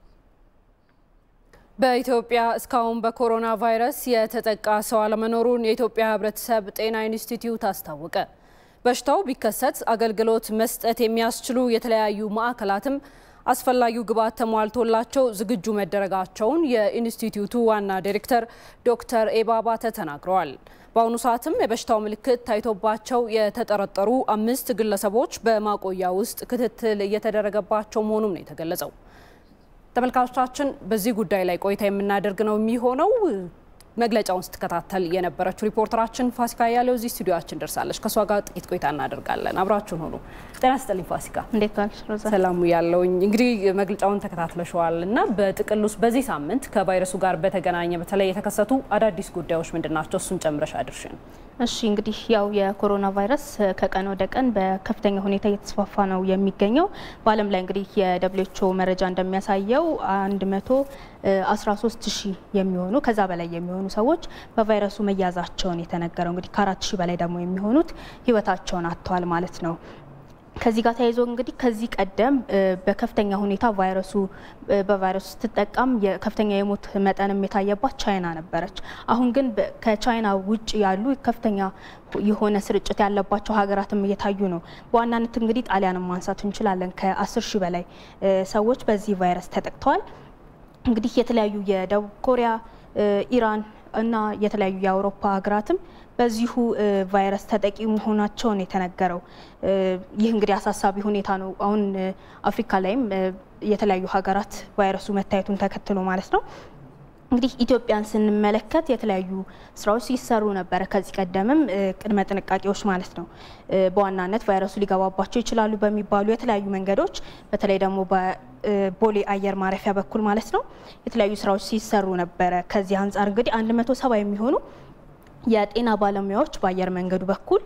በኢትዮጵያ እስካሁን በኮሮና ቫይረስ የተጠቃ ሰው አለመኖሩን የኢትዮጵያ ሕብረተሰብ ጤና ኢንስቲትዩት አስታወቀ። በሽታው ቢከሰት አገልግሎት መስጠት የሚያስችሉ የተለያዩ ማዕከላትም አስፈላጊው ግብዓት ተሟልቶላቸው ዝግጁ መደረጋቸውን የኢንስቲትዩቱ ዋና ዲሬክተር ዶክተር ኤባ ባተ ተናግረዋል። በአሁኑ ሰዓትም የበሽታው ምልክት ታይቶባቸው የተጠረጠሩ አምስት ግለሰቦች በማቆያ ውስጥ ክትትል እየተደረገባቸው መሆኑም ነው የተገለጸው። ተመልካቾቻችን በዚህ ጉዳይ ላይ ቆይታ የምናደርግ ነው የሚሆነው። መግለጫውን ስትከታተል የነበረችው ሪፖርተራችን ፋሲካ ያለው እዚህ ስቱዲዮችን ደርሳለች። ከእሷ ጋር ጥቂት ቆይታ እናደርጋለን። አብራችሁን ሆኑ። ጤና ይስጥልኝ ፋሲካ። እንዴት ዋልሽ ሮዛ? ሰላሙ ያለውኝ እንግዲህ መግለጫውን ተከታትለሸዋል እና በጥቅል ውስጥ በዚህ ሳምንት ከቫይረሱ ጋር በተገናኘ በተለይ የተከሰቱ አዳዲስ ጉዳዮች ምንድን ናቸው? እሱን ጨምረሽ አድርሽን። እሺ እንግዲህ ያው የኮሮና ቫይረስ ከቀን ወደ ቀን በከፍተኛ ሁኔታ እየተስፋፋ ነው የሚገኘው። በዓለም ላይ እንግዲህ የደብሊውኤችኦ መረጃ እንደሚያሳየው አንድ መቶ 13 ሺህ የሚሆኑ ከዛ በላይ የሚሆኑ ሰዎች በቫይረሱ መያዛቸውን የተነገረው እንግዲህ ከአራት ሺህ በላይ ደግሞ የሚሆኑት ህይወታቸውን አጥተዋል ማለት ነው። ከዚህ ጋር ተያይዞ እንግዲህ ከዚህ ቀደም በከፍተኛ ሁኔታ ቫይረሱ በቫይረሱ ስትጠቃም ከፍተኛ የሞት መጠንም የታየባት ቻይና ነበረች። አሁን ግን ከቻይና ውጭ ያሉ ከፍተኛ የሆነ ስርጭት ያለባቸው ሀገራትም እየታዩ ነው። በዋናነት እንግዲህ ጣሊያንን ማንሳት እንችላለን። ከ10 ሺህ በላይ ሰዎች በዚህ ቫይረስ ተጠቅተዋል። እንግዲህ የተለያዩ የደቡብ ኮሪያ፣ ኢራን እና የተለያዩ የአውሮፓ ሀገራትም በዚሁ ቫይረስ ተጠቂ መሆናቸውን የተነገረው። ይህ እንግዲህ አሳሳቢ ሁኔታ ነው። አሁን አፍሪካ ላይም የተለያዩ ሀገራት ቫይረሱ መታየቱን ተከትሎ ማለት ነው። እንግዲህ ኢትዮጵያን ስንመለከት የተለያዩ ስራዎች ሲሰሩ ነበረ። ከዚህ ቀደምም ቅድመ ጥንቃቄዎች ማለት ነው። በዋናነት ቫይረሱ ሊገባባቸው ይችላሉ በሚባሉ የተለያዩ መንገዶች በተለይ ደግሞ በቦሌ አየር ማረፊያ በኩል ማለት ነው የተለያዩ ስራዎች ሲሰሩ ነበረ። ከዚህ አንጻር እንግዲህ አንድ መቶ ሰባ የሚሆኑ የጤና ባለሙያዎች በአየር መንገዱ በኩል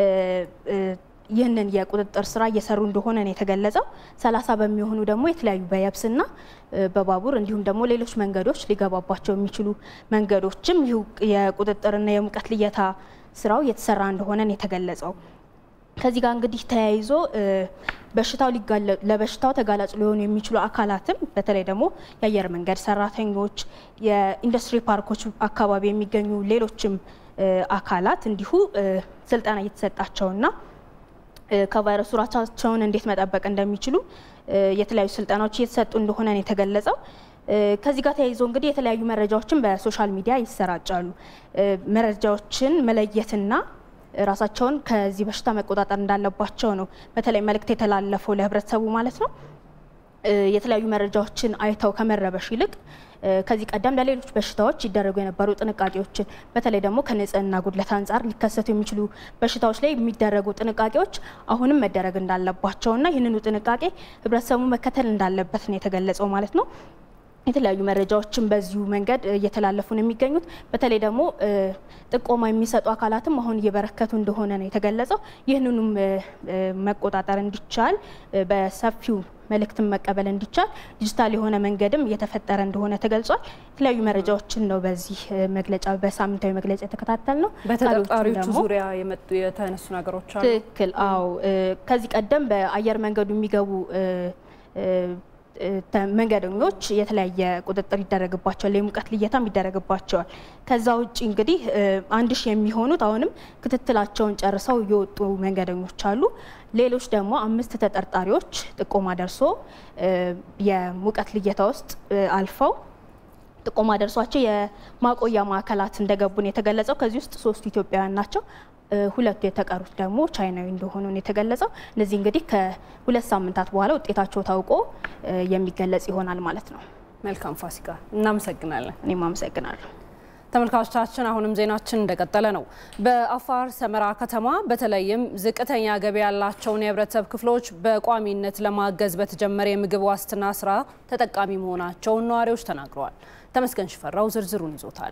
ይህንን የቁጥጥር ስራ እየሰሩ እንደሆነ ነው የተገለጸው። ሰላሳ በሚሆኑ ደግሞ የተለያዩ በየብስና በባቡር እንዲሁም ደግሞ ሌሎች መንገዶች ሊገባባቸው የሚችሉ መንገዶችም ይህ የቁጥጥርና የሙቀት ልየታ ስራው እየተሰራ እንደሆነ ነው የተገለጸው። ከዚህ ጋር እንግዲህ ተያይዞ በሽታው ለበሽታው ተጋላጭ ሊሆኑ የሚችሉ አካላትም በተለይ ደግሞ የአየር መንገድ ሰራተኞች፣ የኢንዱስትሪ ፓርኮች አካባቢ የሚገኙ ሌሎችም አካላት እንዲሁ ስልጠና እየተሰጣቸውና ከቫይረሱ ራሳቸውን እንዴት መጠበቅ እንደሚችሉ የተለያዩ ስልጠናዎች እየተሰጡ እንደሆነ ነው የተገለጸው። ከዚህ ጋር ተያይዞ እንግዲህ የተለያዩ መረጃዎችን በሶሻል ሚዲያ ይሰራጫሉ። መረጃዎችን መለየትና ራሳቸውን ከዚህ በሽታ መቆጣጠር እንዳለባቸው ነው በተለይ መልእክት የተላለፈው ለህብረተሰቡ ማለት ነው። የተለያዩ መረጃዎችን አይተው ከመረበሽ ይልቅ ከዚህ ቀደም ለሌሎች በሽታዎች ይደረጉ የነበሩ ጥንቃቄዎችን በተለይ ደግሞ ከንጽህና ጉድለት አንጻር ሊከሰቱ የሚችሉ በሽታዎች ላይ የሚደረጉ ጥንቃቄዎች አሁንም መደረግ እንዳለባቸውና ይህንኑ ጥንቃቄ ህብረተሰቡ መከተል እንዳለበት ነው የተገለጸው ማለት ነው። የተለያዩ መረጃዎችን በዚሁ መንገድ እየተላለፉ ነው የሚገኙት። በተለይ ደግሞ ጥቆማ የሚሰጡ አካላትም አሁን እየበረከቱ እንደሆነ ነው የተገለጸው። ይህንኑም መቆጣጠር እንዲቻል በሰፊው መልእክትን መቀበል እንዲቻል ዲጂታል የሆነ መንገድም እየተፈጠረ እንደሆነ ተገልጿል። የተለያዩ መረጃዎችን ነው በዚህ መግለጫ በሳምንታዊ መግለጫ የተከታተል ነው። በተጠርጣሪዎቹ ዙሪያ የመጡ የተነሱ ነገሮች አሉ። ትክክል። አዎ ከዚህ ቀደም በአየር መንገዱ የሚገቡ መንገደኞች የተለያየ ቁጥጥር ይደረግባቸዋል፣ የሙቀት ልየታም ይደረግባቸዋል። ከዛ ውጭ እንግዲህ አንድ ሺህ የሚሆኑት አሁንም ክትትላቸውን ጨርሰው የወጡ መንገደኞች አሉ። ሌሎች ደግሞ አምስት ተጠርጣሪዎች ጥቆማ ደርሶ የሙቀት ልየታ ውስጥ አልፈው ጥቆማ ደርሷቸው የማቆያ ማዕከላት እንደገቡን የተገለጸው። ከዚህ ውስጥ ሶስቱ ኢትዮጵያውያን ናቸው። ሁለቱ የተቀሩት ደግሞ ቻይናዊ እንደሆኑ ነው የተገለጸው። እነዚህ እንግዲህ ከሁለት ሳምንታት በኋላ ውጤታቸው ታውቆ የሚገለጽ ይሆናል ማለት ነው። መልካም ፋሲካ፣ እናመሰግናለን። እኔም አመሰግናለሁ። ተመልካቾቻችን አሁንም ዜናችን እንደቀጠለ ነው። በአፋር ሰመራ ከተማ በተለይም ዝቅተኛ ገቢ ያላቸውን የህብረተሰብ ክፍሎች በቋሚነት ለማገዝ በተጀመረ የምግብ ዋስትና ስራ ተጠቃሚ መሆናቸውን ነዋሪዎች ተናግረዋል። ተመስገን ሽፈራው ዝርዝሩን ይዞታል።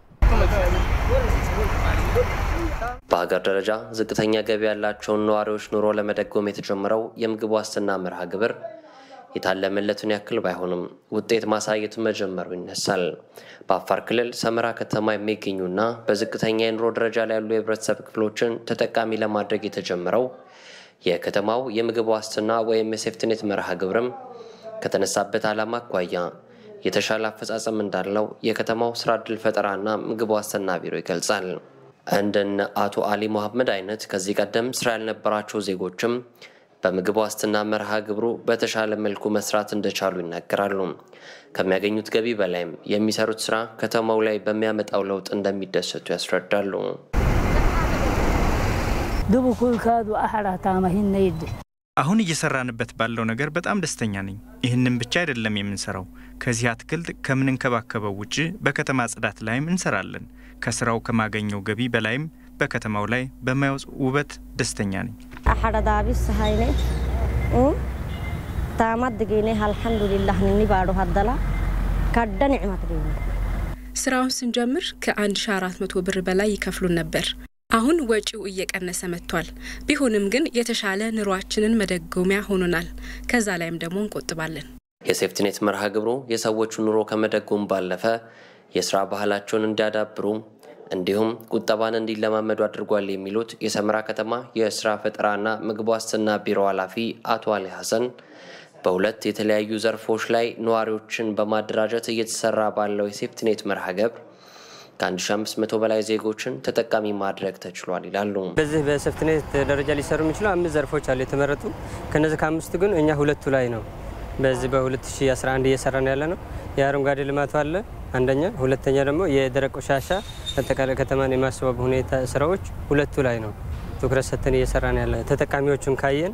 በሀገር ደረጃ ዝቅተኛ ገቢ ያላቸውን ነዋሪዎች ኑሮ ለመደጎም የተጀመረው የምግብ ዋስትና መርሃ ግብር የታለመለቱን ያክል ባይሆንም ውጤት ማሳየቱ መጀመሩ ይነሳል። በአፋር ክልል ሰመራ ከተማ የሚገኙና በዝቅተኛ የኑሮ ደረጃ ላይ ያሉ የህብረተሰብ ክፍሎችን ተጠቃሚ ለማድረግ የተጀመረው የከተማው የምግብ ዋስትና ወይም የሴፍትኔት መርሃ ግብርም ከተነሳበት ዓላማ አኳያ የተሻለ አፈጻጸም እንዳለው የከተማው ስራ ዕድል ፈጠራና ምግብ ዋስትና ቢሮ ይገልጻል። እንደነ አቶ አሊ መሐመድ አይነት ከዚህ ቀደም ስራ ያልነበራቸው ዜጎችም በምግብ ዋስትና መርሃ ግብሩ በተሻለ መልኩ መስራት እንደቻሉ ይናገራሉ። ከሚያገኙት ገቢ በላይም የሚሰሩት ስራ ከተማው ላይ በሚያመጣው ለውጥ እንደሚደሰቱ ያስረዳሉ። አሁን እየሰራንበት ባለው ነገር በጣም ደስተኛ ነኝ። ይህንን ብቻ አይደለም የምንሰራው። ከዚህ አትክልት ከምንንከባከበው ውጭ በከተማ ጽዳት ላይም እንሰራለን። ከስራው ከማገኘው ገቢ በላይም በከተማው ላይ በማየው ውበት ደስተኛ ነኝ። አሐረዳቢስ ሀይኔ ታማድጌኔ አልሐምዱሊላህ ንኒ ባዶ ሀደላ ካደ ኒዕመት ጌኔ ስራውን ስንጀምር ከ1400 ብር በላይ ይከፍሉን ነበር። አሁን ወጪው እየቀነሰ መጥቷል። ቢሆንም ግን የተሻለ ኑሯችንን መደጎሚያ ሆኖናል። ከዛ ላይም ደግሞ እንቆጥባለን። የሴፍትኔት መርሃ ግብሩ የሰዎቹ ኑሮ ከመደጎም ባለፈ የስራ ባህላቸውን እንዲያዳብሩ እንዲሁም ቁጠባን እንዲለማመዱ አድርጓል የሚሉት የሰመራ ከተማ የስራ ፈጠራና ምግብ ዋስትና ቢሮ ኃላፊ አቶ አሊ ሀሰን በሁለት የተለያዩ ዘርፎች ላይ ነዋሪዎችን በማደራጀት እየተሰራ ባለው የሴፍትኔት መርሃ ግብር ከ1500 በላይ ዜጎችን ተጠቃሚ ማድረግ ተችሏል ይላሉ። በዚህ በሴፍትኔት ደረጃ ሊሰሩ የሚችሉ አምስት ዘርፎች አሉ የተመረጡ። ከነዚህ ከአምስቱ ግን እኛ ሁለቱ ላይ ነው በዚህ በ2011 እየሰራ ነው ያለ ነው። የአረንጓዴ ልማቱ አለ አንደኛ፣ ሁለተኛ ደግሞ የደረቅ ቆሻሻ አጠቃላይ ከተማን የማስዋብ ሁኔታ ስራዎች ሁለቱ ላይ ነው ትኩረት ሰጥተን እየሰራ ነው ያለ። ተጠቃሚዎቹን ካየን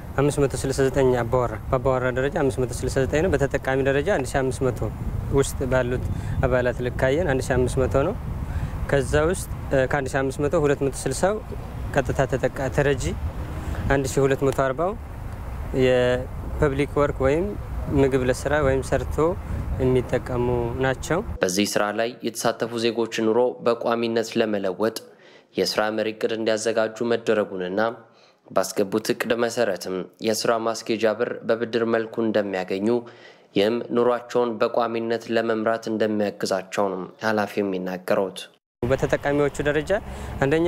569 አባወራ በአባወራ ደረጃ 569 ነው። በተጠቃሚ ደረጃ 1500 ውስጥ ባሉት አባላት ልክ ካየን 1500 ነው። ከዛ ውስጥ ከ1500 260 ቀጥታ ተጠቃ ተረጂ 1240 የፐብሊክ ወርክ ወይም ምግብ ለስራ ወይም ሰርቶ የሚጠቀሙ ናቸው። በዚህ ስራ ላይ የተሳተፉ ዜጎች ኑሮ በቋሚነት ለመለወጥ የስራ መሪ እቅድ እንዲያዘጋጁ መደረጉንና ባስገቡት እቅድ መሰረትም የስራ ማስኬጃ ብር በብድር መልኩ እንደሚያገኙ ይህም ኑሯቸውን በቋሚነት ለመምራት እንደሚያግዛቸው ነው ኃላፊው የሚናገሩት። በተጠቃሚዎቹ ደረጃ አንደኛ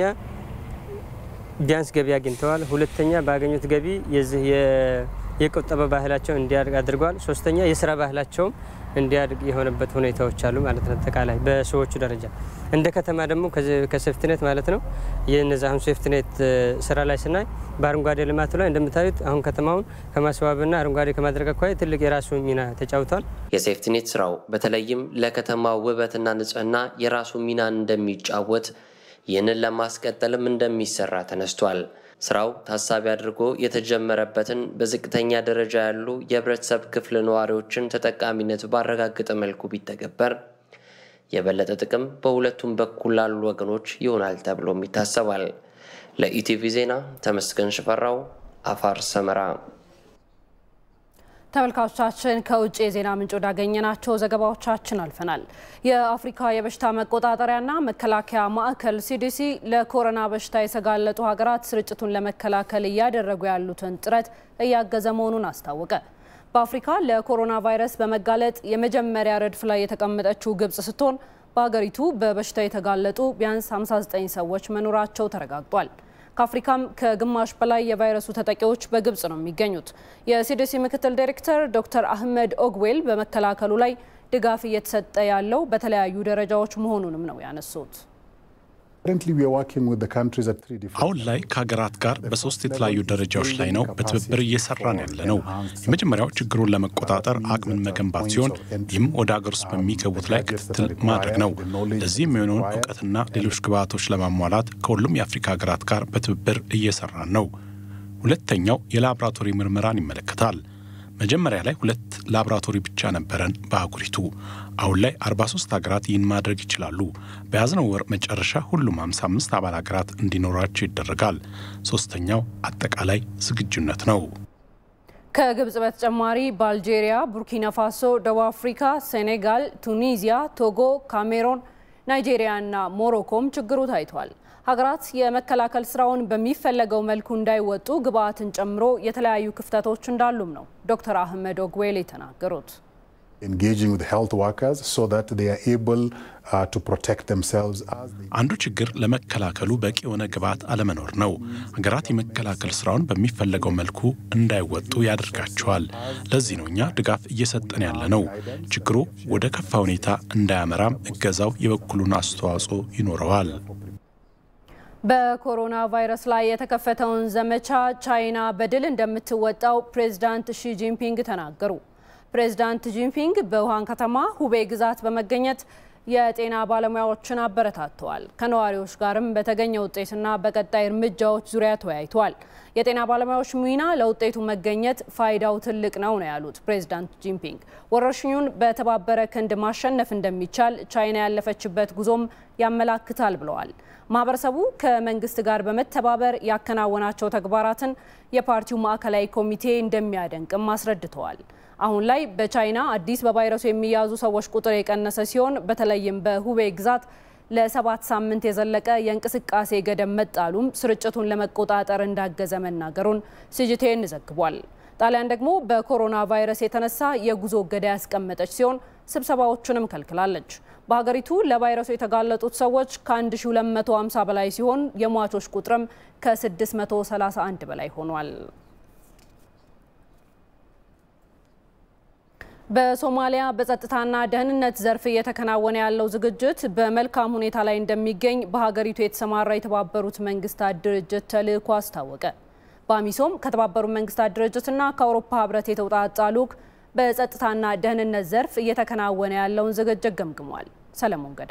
ቢያንስ ገቢ አግኝተዋል። ሁለተኛ ባገኙት ገቢ የዚህ የቁጠባ ባህላቸው እንዲያድግ አድርጓል። ሶስተኛ የስራ ባህላቸውም እንዲያድግ የሆነበት ሁኔታዎች አሉ ማለት ነው። አጠቃላይ በሰዎቹ ደረጃ እንደ ከተማ ደግሞ ከሴፍትኔት ማለት ነው የነዚ አሁን ሴፍትኔት ስራ ላይ ስናይ በአረንጓዴ ልማቱ ላይ እንደምታዩት አሁን ከተማውን ከማስዋብና አረንጓዴ ከማድረግ አኳያ ትልቅ የራሱ ሚና ተጫውቷል። የሴፍትኔት ስራው በተለይም ለከተማው ውበትና ንጽህና የራሱ ሚና እንደሚጫወት ይህንን ለማስቀጠልም እንደሚሰራ ተነስቷል። ስራው ታሳቢ አድርጎ የተጀመረበትን በዝቅተኛ ደረጃ ያሉ የህብረተሰብ ክፍል ነዋሪዎችን ተጠቃሚነት ባረጋገጠ መልኩ ቢተገበር የበለጠ ጥቅም በሁለቱም በኩል ላሉ ወገኖች ይሆናል ተብሎም ይታሰባል። ለኢቲቪ ዜና ተመስገን ሽፈራው፣ አፋር ሰመራ። ተመልካቾቻችን ከውጭ የዜና ምንጭ ወዳገኘናቸው ዘገባዎቻችን አልፈናል። የአፍሪካ የበሽታ መቆጣጠሪያና መከላከያ ማዕከል ሲዲሲ ለኮሮና በሽታ የተጋለጡ ሀገራት ስርጭቱን ለመከላከል እያደረጉ ያሉትን ጥረት እያገዘ መሆኑን አስታወቀ። በአፍሪካ ለኮሮና ቫይረስ በመጋለጥ የመጀመሪያ ረድፍ ላይ የተቀመጠችው ግብጽ ስትሆን በሀገሪቱ በበሽታው የተጋለጡ ቢያንስ 59 ሰዎች መኖራቸው ተረጋግጧል። ከአፍሪካም ከግማሽ በላይ የቫይረሱ ተጠቂዎች በግብጽ ነው የሚገኙት። የሲዲሲ ምክትል ዳይሬክተር ዶክተር አህመድ ኦግዌል በመከላከሉ ላይ ድጋፍ እየተሰጠ ያለው በተለያዩ ደረጃዎች መሆኑንም ነው ያነሱት። አሁን ላይ ከሀገራት ጋር በሶስት የተለያዩ ደረጃዎች ላይ ነው በትብብር እየሰራን ያለ ነው። የመጀመሪያው ችግሩን ለመቆጣጠር አቅምን መገንባት ሲሆን ይህም ወደ ሀገር ውስጥ በሚገቡት ላይ ክትትል ማድረግ ነው። ለዚህ የሚሆነውን እውቀትና ሌሎች ግብዓቶች ለማሟላት ከሁሉም የአፍሪካ ሀገራት ጋር በትብብር እየሰራን ነው። ሁለተኛው የላቦራቶሪ ምርመራን ይመለከታል። መጀመሪያ ላይ ሁለት ላቦራቶሪ ብቻ ነበረን በአህጉሪቱ። አሁን ላይ 43 ሀገራት ይህን ማድረግ ይችላሉ። በያዝነው ወር መጨረሻ ሁሉም 55 አባል ሀገራት እንዲኖራቸው ይደረጋል። ሶስተኛው አጠቃላይ ዝግጁነት ነው። ከግብጽ በተጨማሪ በአልጄሪያ፣ ቡርኪና ፋሶ፣ ደቡብ አፍሪካ፣ ሴኔጋል፣ ቱኒዚያ፣ ቶጎ፣ ካሜሮን፣ ናይጄሪያ እና ሞሮኮም ችግሩ ታይቷል። ሀገራት የመከላከል ስራውን በሚፈለገው መልኩ እንዳይወጡ ግብአትን ጨምሮ የተለያዩ ክፍተቶች እንዳሉም ነው ዶክተር አህመድ ኦግዌል የተናገሩት። አንዱ ችግር ለመከላከሉ በቂ የሆነ ግብዓት አለመኖር ነው። ሀገራት የመከላከል ስራውን በሚፈለገው መልኩ እንዳይወጡ ያደርጋቸዋል። ለዚህ ነው እኛ ድጋፍ እየሰጠን ያለ ነው። ችግሩ ወደ ከፋ ሁኔታ እንዳያመራም እገዛው የበኩሉን አስተዋጽኦ ይኖረዋል። በኮሮና ቫይረስ ላይ የተከፈተውን ዘመቻ ቻይና በድል እንደምትወጣው ፕሬዝዳንት ሺ ጂንፒንግ ተናገሩ። ፕሬዝዳንት ጂንፒንግ በውሃን ከተማ ሁቤ ግዛት በመገኘት የጤና ባለሙያዎችን አበረታተዋል። ከነዋሪዎች ጋርም በተገኘ ውጤትና በቀጣይ እርምጃዎች ዙሪያ ተወያይተዋል። የጤና ባለሙያዎች ሚና ለውጤቱ መገኘት ፋይዳው ትልቅ ነው ነው ያሉት ፕሬዝዳንት ጂንፒንግ። ወረርሽኙን በተባበረ ክንድ ማሸነፍ እንደሚቻል ቻይና ያለፈችበት ጉዞም ያመላክታል ብለዋል። ማህበረሰቡ ከመንግስት ጋር በመተባበር ያከናወናቸው ተግባራትን የፓርቲው ማዕከላዊ ኮሚቴ እንደሚያደንቅም አስረድተዋል። አሁን ላይ በቻይና አዲስ በቫይረሱ የሚያዙ ሰዎች ቁጥር የቀነሰ ሲሆን በተለይም በሁቤ ግዛት ለሰባት ሳምንት የዘለቀ የእንቅስቃሴ ገደብ መጣሉም ስርጭቱን ለመቆጣጠር እንዳገዘ መናገሩን ሲጂቴን ዘግቧል። ጣሊያን ደግሞ በኮሮና ቫይረስ የተነሳ የጉዞ እገዳ ያስቀመጠች ሲሆን ስብሰባዎቹንም ከልክላለች። በሀገሪቱ ለቫይረሱ የተጋለጡት ሰዎች ከ1250 በላይ ሲሆን የሟቾች ቁጥርም ከ631 በላይ ሆኗል። በሶማሊያ በጸጥታና ደህንነት ዘርፍ እየተከናወነ ያለው ዝግጅት በመልካም ሁኔታ ላይ እንደሚገኝ በሀገሪቱ የተሰማራ የተባበሩት መንግስታት ድርጅት ተልዕኮ አስታወቀ። በአሚሶም ከተባበሩት መንግስታት ድርጅትና ከአውሮፓ ህብረት የተውጣጣ ልዑክ በጸጥታና ደህንነት ዘርፍ እየተከናወነ ያለውን ዝግጅት ገምግሟል። ሰለሞን ገዳ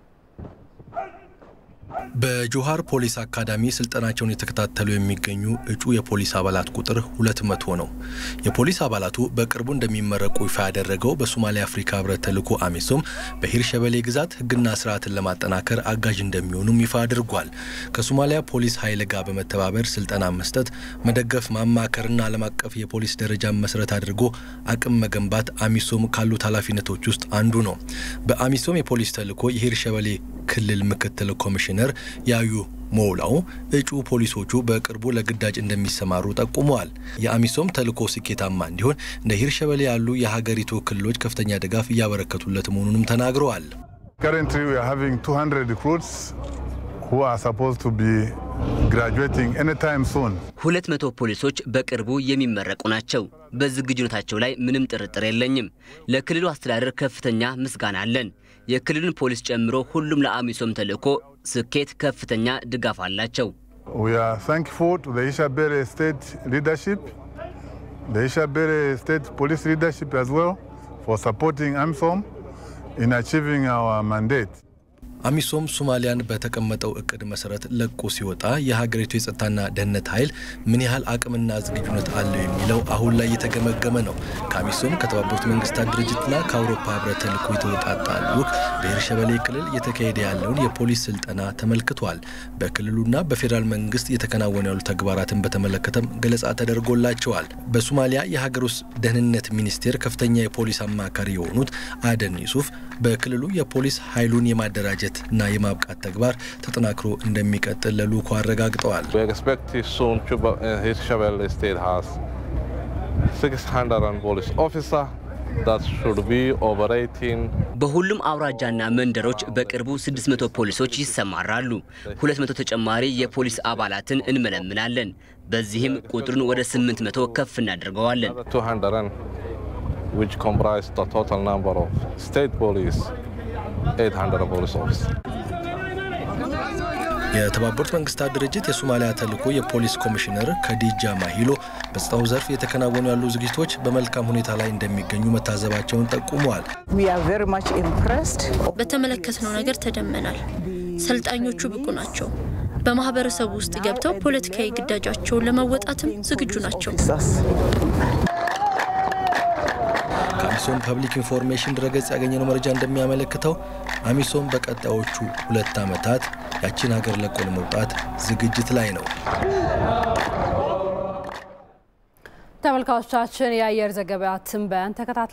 በጆሃር ፖሊስ አካዳሚ ስልጠናቸውን የተከታተሉ የሚገኙ እጩ የፖሊስ አባላት ቁጥር ሁለት መቶ ነው። የፖሊስ አባላቱ በቅርቡ እንደሚመረቁ ይፋ ያደረገው በሶማሊያ አፍሪካ ህብረት ተልዕኮ አሚሶም በሂር ሸበሌ ግዛት ህግና ስርዓትን ለማጠናከር አጋዥ እንደሚሆኑም ይፋ አድርጓል። ከሶማሊያ ፖሊስ ኃይል ጋር በመተባበር ስልጠና መስጠት፣ መደገፍ፣ ማማከርና ዓለም አቀፍ የፖሊስ ደረጃን መሰረት አድርጎ አቅም መገንባት አሚሶም ካሉት ኃላፊነቶች ውስጥ አንዱ ነው። በአሚሶም የፖሊስ ተልዕኮ የሂር ሸበሌ ክልል ምክትል ኮሚሽነር ያዩ ሞውላው እጩ ፖሊሶቹ በቅርቡ ለግዳጅ እንደሚሰማሩ ጠቁመዋል። የአሚሶም ተልዕኮ ስኬታማ እንዲሆን እንደ ሂር ሸበሌ ያሉ የሀገሪቱ ክልሎች ከፍተኛ ድጋፍ እያበረከቱለት መሆኑንም ተናግረዋል። ሁለት መቶ ፖሊሶች በቅርቡ የሚመረቁ ናቸው። በዝግጁነታቸው ላይ ምንም ጥርጥር የለኝም። ለክልሉ አስተዳደር ከፍተኛ ምስጋና አለን። የክልሉን ፖሊስ ጨምሮ ሁሉም ለአሚሶም ተልዕኮ ስኬት ከፍተኛ ድጋፍ አላቸው። አሚሶም ሶማሊያን በተቀመጠው እቅድ መሰረት ለቆ ሲወጣ የሀገሪቱ የጸጥታና ደህንነት ኃይል ምን ያህል አቅምና ዝግጁነት አለው የሚለው አሁን ላይ እየተገመገመ ነው። ከአሚሶም ከተባበሩት መንግስታት ድርጅትና ከአውሮፓ ህብረት ተልዕኮ የተወጣጣ ልዑክ በሂር ሸበሌ ክልል እየተካሄደ ያለውን የፖሊስ ስልጠና ተመልክቷል። በክልሉና በፌዴራል መንግስት እየተከናወኑ ያሉ ተግባራትን በተመለከተም ገለጻ ተደርጎላቸዋል። በሶማሊያ የሀገር ውስጥ ደህንነት ሚኒስቴር ከፍተኛ የፖሊስ አማካሪ የሆኑት አደን ዩሱፍ በክልሉ የፖሊስ ኃይሉን የማደራጀት እና የማብቃት ተግባር ተጠናክሮ እንደሚቀጥል ለልዑኩ አረጋግጠዋል። በሁሉም አውራጃና መንደሮች በቅርቡ 600 ፖሊሶች ይሰማራሉ። 200 ተጨማሪ የፖሊስ አባላትን እንመለምላለን። በዚህም ቁጥሩን ወደ 800 ከፍ እናደርገዋለን። which comprise the total number of state police, 800 police officers. የተባበሩት መንግስታት ድርጅት የሶማሊያ ተልዕኮ የፖሊስ ኮሚሽነር ከዲጃ ማሂሎ በጸጥታው ዘርፍ የተከናወኑ ያሉ ዝግጅቶች በመልካም ሁኔታ ላይ እንደሚገኙ መታዘባቸውን ጠቁመዋል። በተመለከትነው ነገር ተደመናል። ሰልጣኞቹ ብቁ ናቸው። በማህበረሰቡ ውስጥ ገብተው ፖለቲካዊ ግዳጃቸውን ለመወጣትም ዝግጁ ናቸው። ከአሚሶም ፐብሊክ ኢንፎርሜሽን ድረገጽ ያገኘነው መረጃ እንደሚያመለክተው አሚሶም በቀጣዮቹ ሁለት ዓመታት ያችን ሀገር ለቆ ለመውጣት ዝግጅት ላይ ነው። ተመልካቾቻችን የአየር ዘገባ ትንበያን ተከታትለ